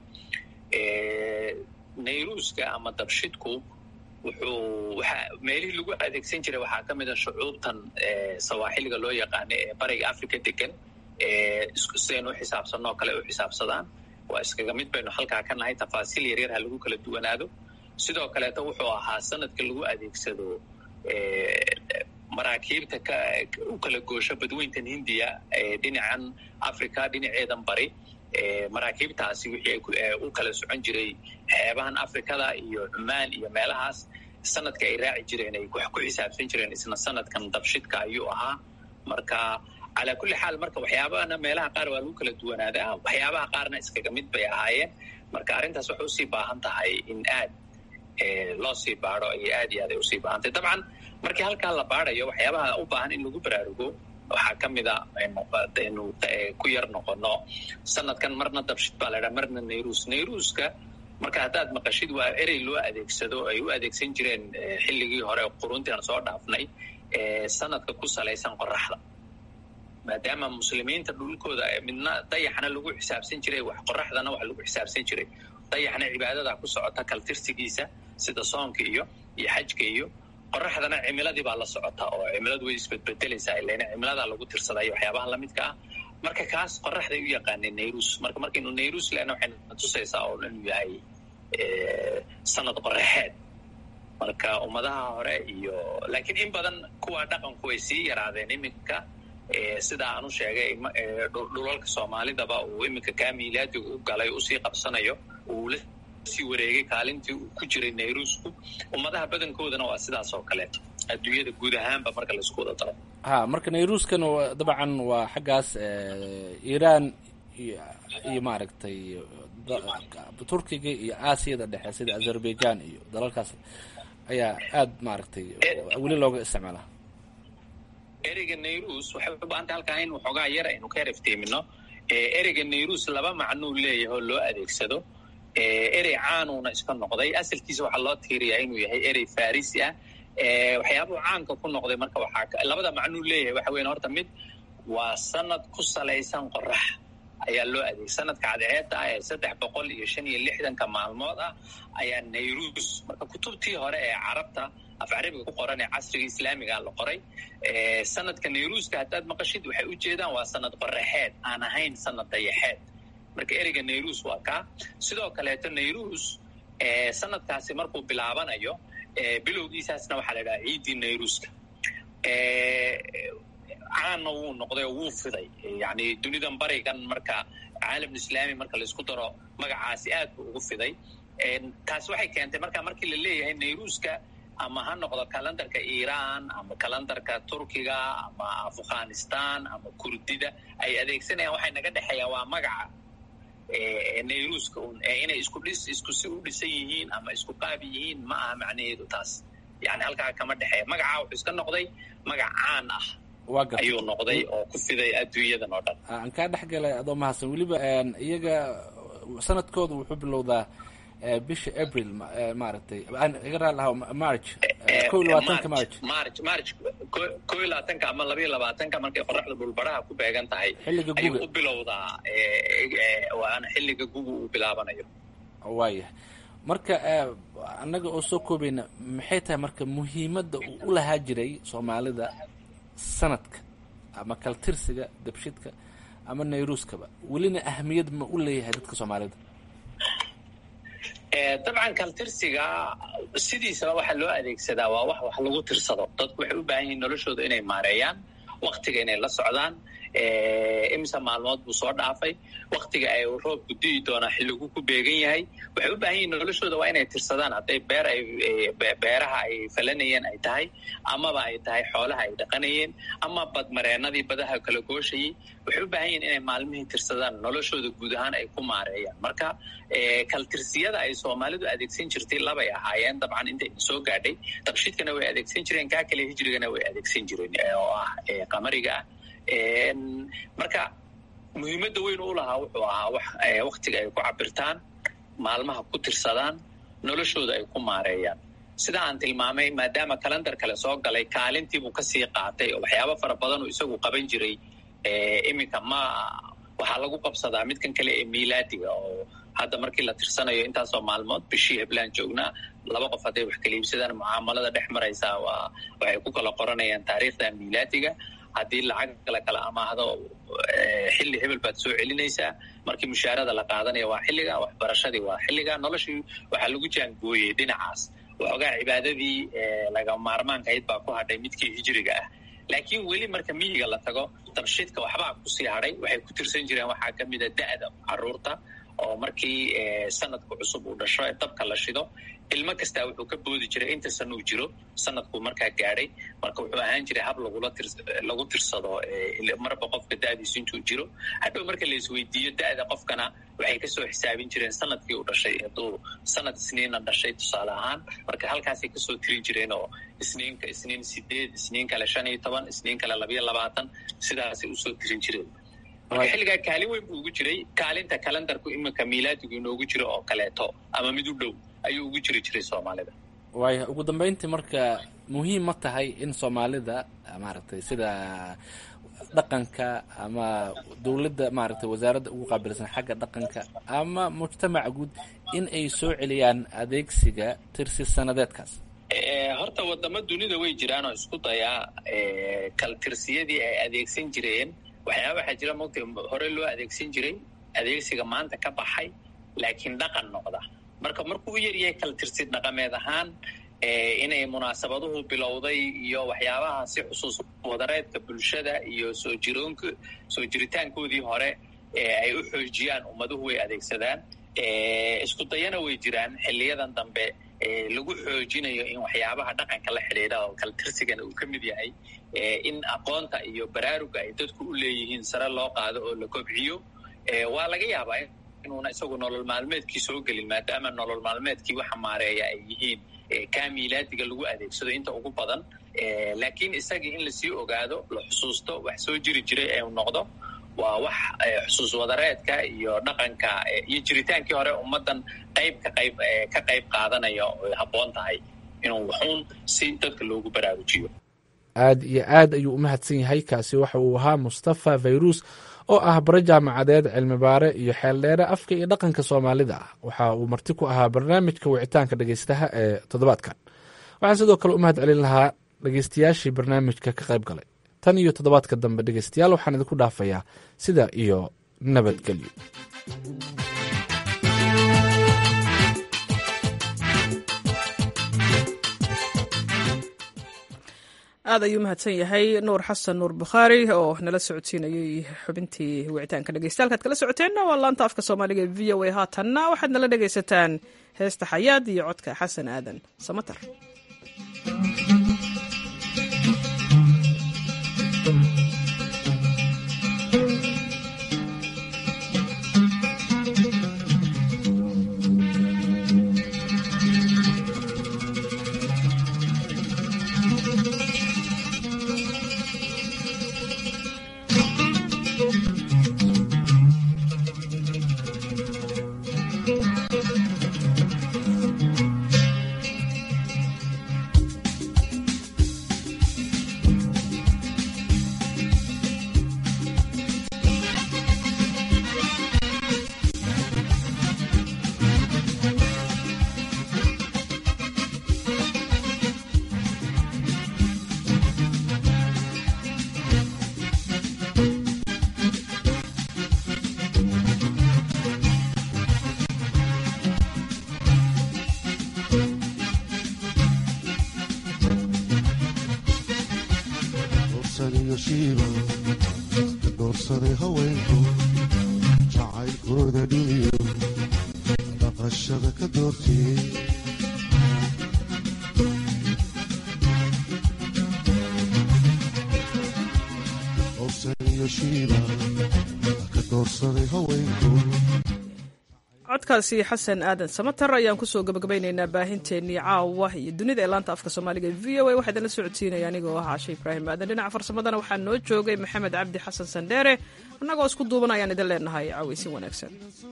nayruuska ama dabshidku wuxuu waxa meelihii lagu adeegsan jiray waxaa ka mida shucuubtan sawaaxiliga loo yaqaano ee bariga africa degan sidaynu u xisaabsanno oo kale u xisaabsadaan waa iskaga mid baynu halkaa ka nahay tafaasiil yaryar ha lagu kala duwanaado sidoo kaleeto wuxuu ahaa sanadka lagu adeegsado maraakiibta u kala goosho badweyntan hindiya dhinacan africa dhinaceedan bari maraakiibtaasi wixii u kala socon jiray xeebahan afrikada iyo cumaan iyo meelahaas sanadka ay raaci jireen ay wax ku xisaabsan jireen isna sanadkan dabshidka ayuu ahaa marka calaa kulli xaal marka waxyaabahana meelaha qaar waa lagu kala duwanaadaa waxyaabaha qaarna iskaga mid bay ahaayeen marka arrintaas waxay usii baahan tahay in aad loo sii baado iyo aad iyo aad ay usii baahan tahay dabcan markii halkaa la baadayo waxyaabaha u baahan in lagu baraarugo waxaa ka mid a aynu ku yar noqono sanadkan marna dabshid baa laydhaha marna nairuus nairuuska marka haddaad maqashid waa erey loo adeegsado ay u adeegsan jireen xilligii hore quruntian soo dhaafnay sanadka ku salaysan qoraxda maadaama muslimiinta dhulkooda midna dayaxna lagu xisaabsan jiray wax qoraxdana wax lagu xisaabsan jiray dayaxna cibaadada ku socota kaltirsigiisa sida soonka iyo iyo xajka iyo qoraxdana cimiladii baa la socota oo cimiladu way isbedbedelaysaa ilana cimiladaa lagu tirsaday waxyaabaha lamidka ah marka kaas qoraxday u yaqaaneen nairus marka markaynu nairus lena waxayna tusaysaa oo inuu yahay sanad qoraxeed marka ummadaha hore iyo laakiin in badan kuwa dhaqanku way sii yaraadeen iminka sida aan u sheegay dhulalka soomaalidaba uu iminka kaa miilaadiga u galay usii qabsanayo uu la sii wareegay kaalintii uu ku jiray nairusku ummadaha badankoodana waa sidaas oo kaleeto adduunyada guud ahaanba marka laisku wada daro ha marka nairuskan dabcan waa xaggaas iiraan iyo maaragtay turkiga iyo aasiyada dhexe sida azerbaijan iyo dalalkaas ayaa aad maaragtay weli looga isticmaalaa ereyga nairus waxay u baahantay halkaa in waxoogaa yar aynu ka herefteemino ereyga nairus laba macnuu leeyahay oo loo adeegsado erey caanuuna iska noqday asalkiisa waxaa loo tiiriyaa inuu yahay erey farisi ah waxyaabuu caanka ku noqday marka waxaa labada macnuu leeyahay waxa weyan horta mid waa sanad ku salaysan qorax ayaa loo adeegay sanadka cadceedda ah ee saddex boqol iyo shan iyo lixdanka maalmood ah ayaa nairus marka kutubtii hore ee carabta af carabiga ku qoran ee casriga islaamiga la qoray sanadka nairuska haddaad maqashid waxay u jeedaan waa sanad qoraxeed aan ahayn sanad dayaxeed marka ereyga nairus waa kaa sidoo kaleeto nairus sanadkaasi markuu bilaabanayo bilowgiisaasna waxaa la idhaha ciiddii nairuska caanna wuu noqday oo wuu fiday yani dunidan barigan marka caalam islaami marka laisku daro magacaasi aad buu ugu fiday taasi waxay keentay marka markii la leeyahay nairuska ama ha noqdo kalendarka iiraan ama kalendarka turkiga ama afghanistan ama kurdida ay adeegsanayaan waxay naga dhexeeyaan waa magaca nairuska un inay isku dhis isku si u dhisan yihiin ama isku qaab yihiin ma aha macnaheedu taas yani halkaa kama dhexeeya magacaa wuxuu iska noqday magac caan ah ayuu noqday oo ku fiday adduunyadan oo dhan aan kaa dhex galay adoo mahadsan weliba iyaga sanadkooda wuxuu bilowdaa bisha april maaragtay iga raal lahaa march ko iyo labaatanka march march march ko iyo labaatanka ama laba iyo labaatanka markay qoraxda dhulbaraha ku beegan tahay xilliga ayuu guga u bilowdaa waana xilliga guga uu bilaabanayo waayahay marka annaga oo soo koobayna maxay tahay marka muhiimadda uu u lahaa jiray soomaalida sanadka ama kaltirsiga dabshidka ama nairuskaba welina ahamiyad ma u leeyahay dadka soomaalida dabcan kaltirsiga sidiisaba waxaa loo adeegsadaa waa wax wax lagu tirsado dadku waxay u baahan yihiin noloshooda inay maareeyaan waktiga inay la socdaan imisa maalmood buu soo dhaafay waktiga ay roobku di'i doonaa xilligu ku beegan yahay waxay u baahan yihiin noloshooda waa inay tirsadaan hadday beer ay beeraha ay falanayeen ay tahay amaba ay tahay xoolaha ay dhaqanayeen ama badmareenadii badaha kala gooshayay waxay u baahan yihiin inay maalmihii tirsadaan noloshooda guud ahaan ay ku maareeyaan marka kaltirsiyada ay soomaalidu adeegsan jirtay labay ahaayeen dabcan intayna soo gaadhay dabshidkana way adeegsan jireen kaa kale hijrigana way adeegsan jireen oo ah qamariga ah marka muhiimadda weyn u lahaa wuxuu ahaa wax waktiga ay ku cabirtaan maalmaha ku tirsadaan noloshooda ay ku maareeyaan sida aan tilmaamay maadaama kalendar kale soo galay kaalintiibuu kasii qaatay oo waxyaabo fara badanuu isagu qaban jiray iminka ma waxaa lagu qabsadaa midkan kale ee miilaadiga oo hadda markii la tirsanayo intaasoo maalmood bishii heblaan joognaa laba qof hadday wax kala iibsadaan mucaamalada dhex maraysaa waa waxay ku kala qoranayaan taariikhda miilaadiga haddii lacag la kala amaahdo xilli hebel baad soo celinaysaa markii mushaarada la qaadanaya waa xilliga waxbarashadii waa xilliga noloshii waxaa lagu jaangooyey dhinacaas waxoogaa cibaadadii laga maarmaanka ahayd baa ku hadhay midkii hijriga ah laakiin weli marka miyiga la tago dabshidka waxbaa kusii hadhay waxay ku tirsan jireen waxaa ka mid a da'da caruurta oo markii sanadku cusub uu dhasho ee dabka la shido ilmo kastaa wuxuu ka boodi jiray inta san uu jiro sanadkuu markaa gaadhay marka wuxuu ahaan jiray hab lagula tir lagu tirsado marba qofka da'diisu intuu jiro hadhow marka la isweydiiyo da'da qofkana waxay kasoo xisaabin jireen sanadkii uu dhashay hadduu sanad isniina dhashay tusaale ahaan marka halkaasay kasoo tirin jireen oo isniinka isniin sideed isniin kale shan iyo toban isniin kale labayo labaatan sidaasay usoo tirin jireen marka xilligaa kaalin weyn buu ugu jiray kaalinta kalendarku iminka miilaadigu inoogu jiro oo kaleeto ama mid u dhow ayuu ugu jiri jiray soomaalida waaya ugu dambeyntii marka muhiim ma tahay in soomaalida maaragtay sida dhaqanka ama dowladda maaragtay wasaaradda ugu qaabilsan xagga dhaqanka ama mujtamaca guud in ay soo celiyaan adeegsiga tirsi sanadeedkaas horta wadamo dunida way jiraan oo isku dayaa kaltirsiyadii ay adeegsan jireen waxyaaba waxaa jira mogta hore loo adeegsan jiray adeegsiga maanta ka baxay laakiin dhaqan noqda marka markuu u yaryahay kaltirsi dhaqameed ahaan inay munaasabaduhu bilowday iyo waxyaabaha si xusuus wadareedka bulshada iyo soo jiroonka soo jiritaankoodii hore ay u xoojiyaan ummaduhu way adeegsadaan isku dayana way jiraan xiliyadan dambe lagu xoojinayo in waxyaabaha dhaqanka la xidhiidha oo kaltirsigana uu ka mid yahay in aqoonta iyo baraaruga ay dadku u leeyihiin sare loo qaado oo la kobciyo waa laga yaabaa inuuna isagu nolol maalmeedkii soo gelin maadaama nolol maalmeedkii waxa maareeya ay yihiin kaa miilaadiga lagu adeegsado inta ugu badan laakiin isagii in lasii ogaado la xusuusto wax soo jiri jiray ee noqdo waa wax xusuus wadareedka iyo dhaqanka iyo jiritaankii hore ummaddan qayb ka qayb ka qayb qaadanaya oy habboon tahay inuu wuxuun si dadka loogu baraarujiyo aad iyo aad ayuu u mahadsan yahay kaasi waxa uu ahaa mustafa fayrus oo ah bare jaamacadeed cilmibaare iyo xeeldheere afka iyo dhaqanka soomaalida ah waxa uu marti ku ahaa barnaamijka wicitaanka dhegeystaha ee toddobaadkan waxaan sidoo kale u mahad celin lahaa dhegeystayaashii barnaamijka ka qayb galay tan iyo toddobaadka dambe dhegeystayaal waxaan idinku dhaafayaa sida iyo nabadgelyo aad ayuu mahadsan yahay nuur xasan nuur bukhaari oo nala socodsiinayey xubintii wicitaanka dhegeystayaal kaad kala socoteenna waa laanta afka soomaaliga ee v o a haatanna waxaad nala dhegaysataan heesta xayaad iyo codka xasan aadan samatar doorsaday haweenku jacaylkooda dhiniyo dhaqashada ka doortiyey dorsaniyo shiiba ka doorsaday haweenku codkaasi xasan aadan samatar ayaan kusoo gabagabaynaynaa baahinteennii caawa iyo dunida ee laanta afka soomaaliga e v o a waxaa idinla socodsiinaya anigoo ah caashe ibraahim aadan dhinaca farsamadana waxaa noo joogay maxamed cabdi xasan sandheere annagoo isku duuban ayaan idin leenahay caawaysin wanaagsan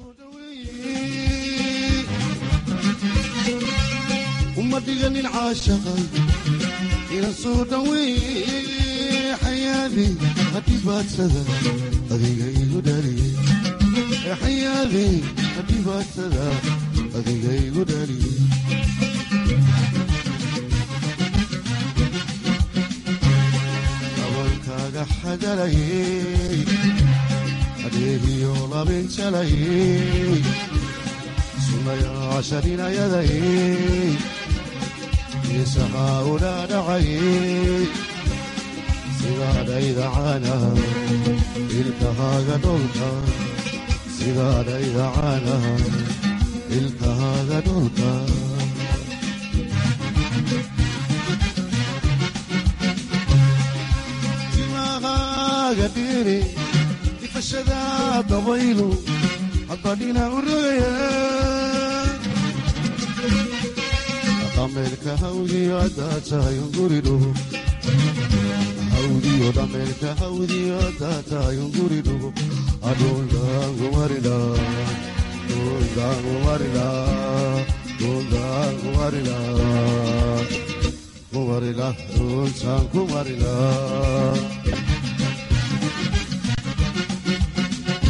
uma dhiganin caashaqay ila soo dhaweeye xayaadi hadhibaadsada adiga igu dhaliyey xayaadi hadhibaadsada adiga igu dhaliyey dabalkaaga xadalayey adeegiyo labinjalayey sunayaashaninayadayey isahaa udhaadhacayey sidaadhayda caanaha ilkahaaga dholka sidaadhayda caanaha ilkahaaga dholka timahaaga dhiiri ifashada dabaylu haddadhina u rogaya dhameelka hawdiyo haddaa tahay unguridhugo hawdiyo dhameelka hawdiyo haddaa tahay unguridhugo adhuldaangumarila dhuldaangumarila dhuldaangumarila kumarila dhultaan kumarila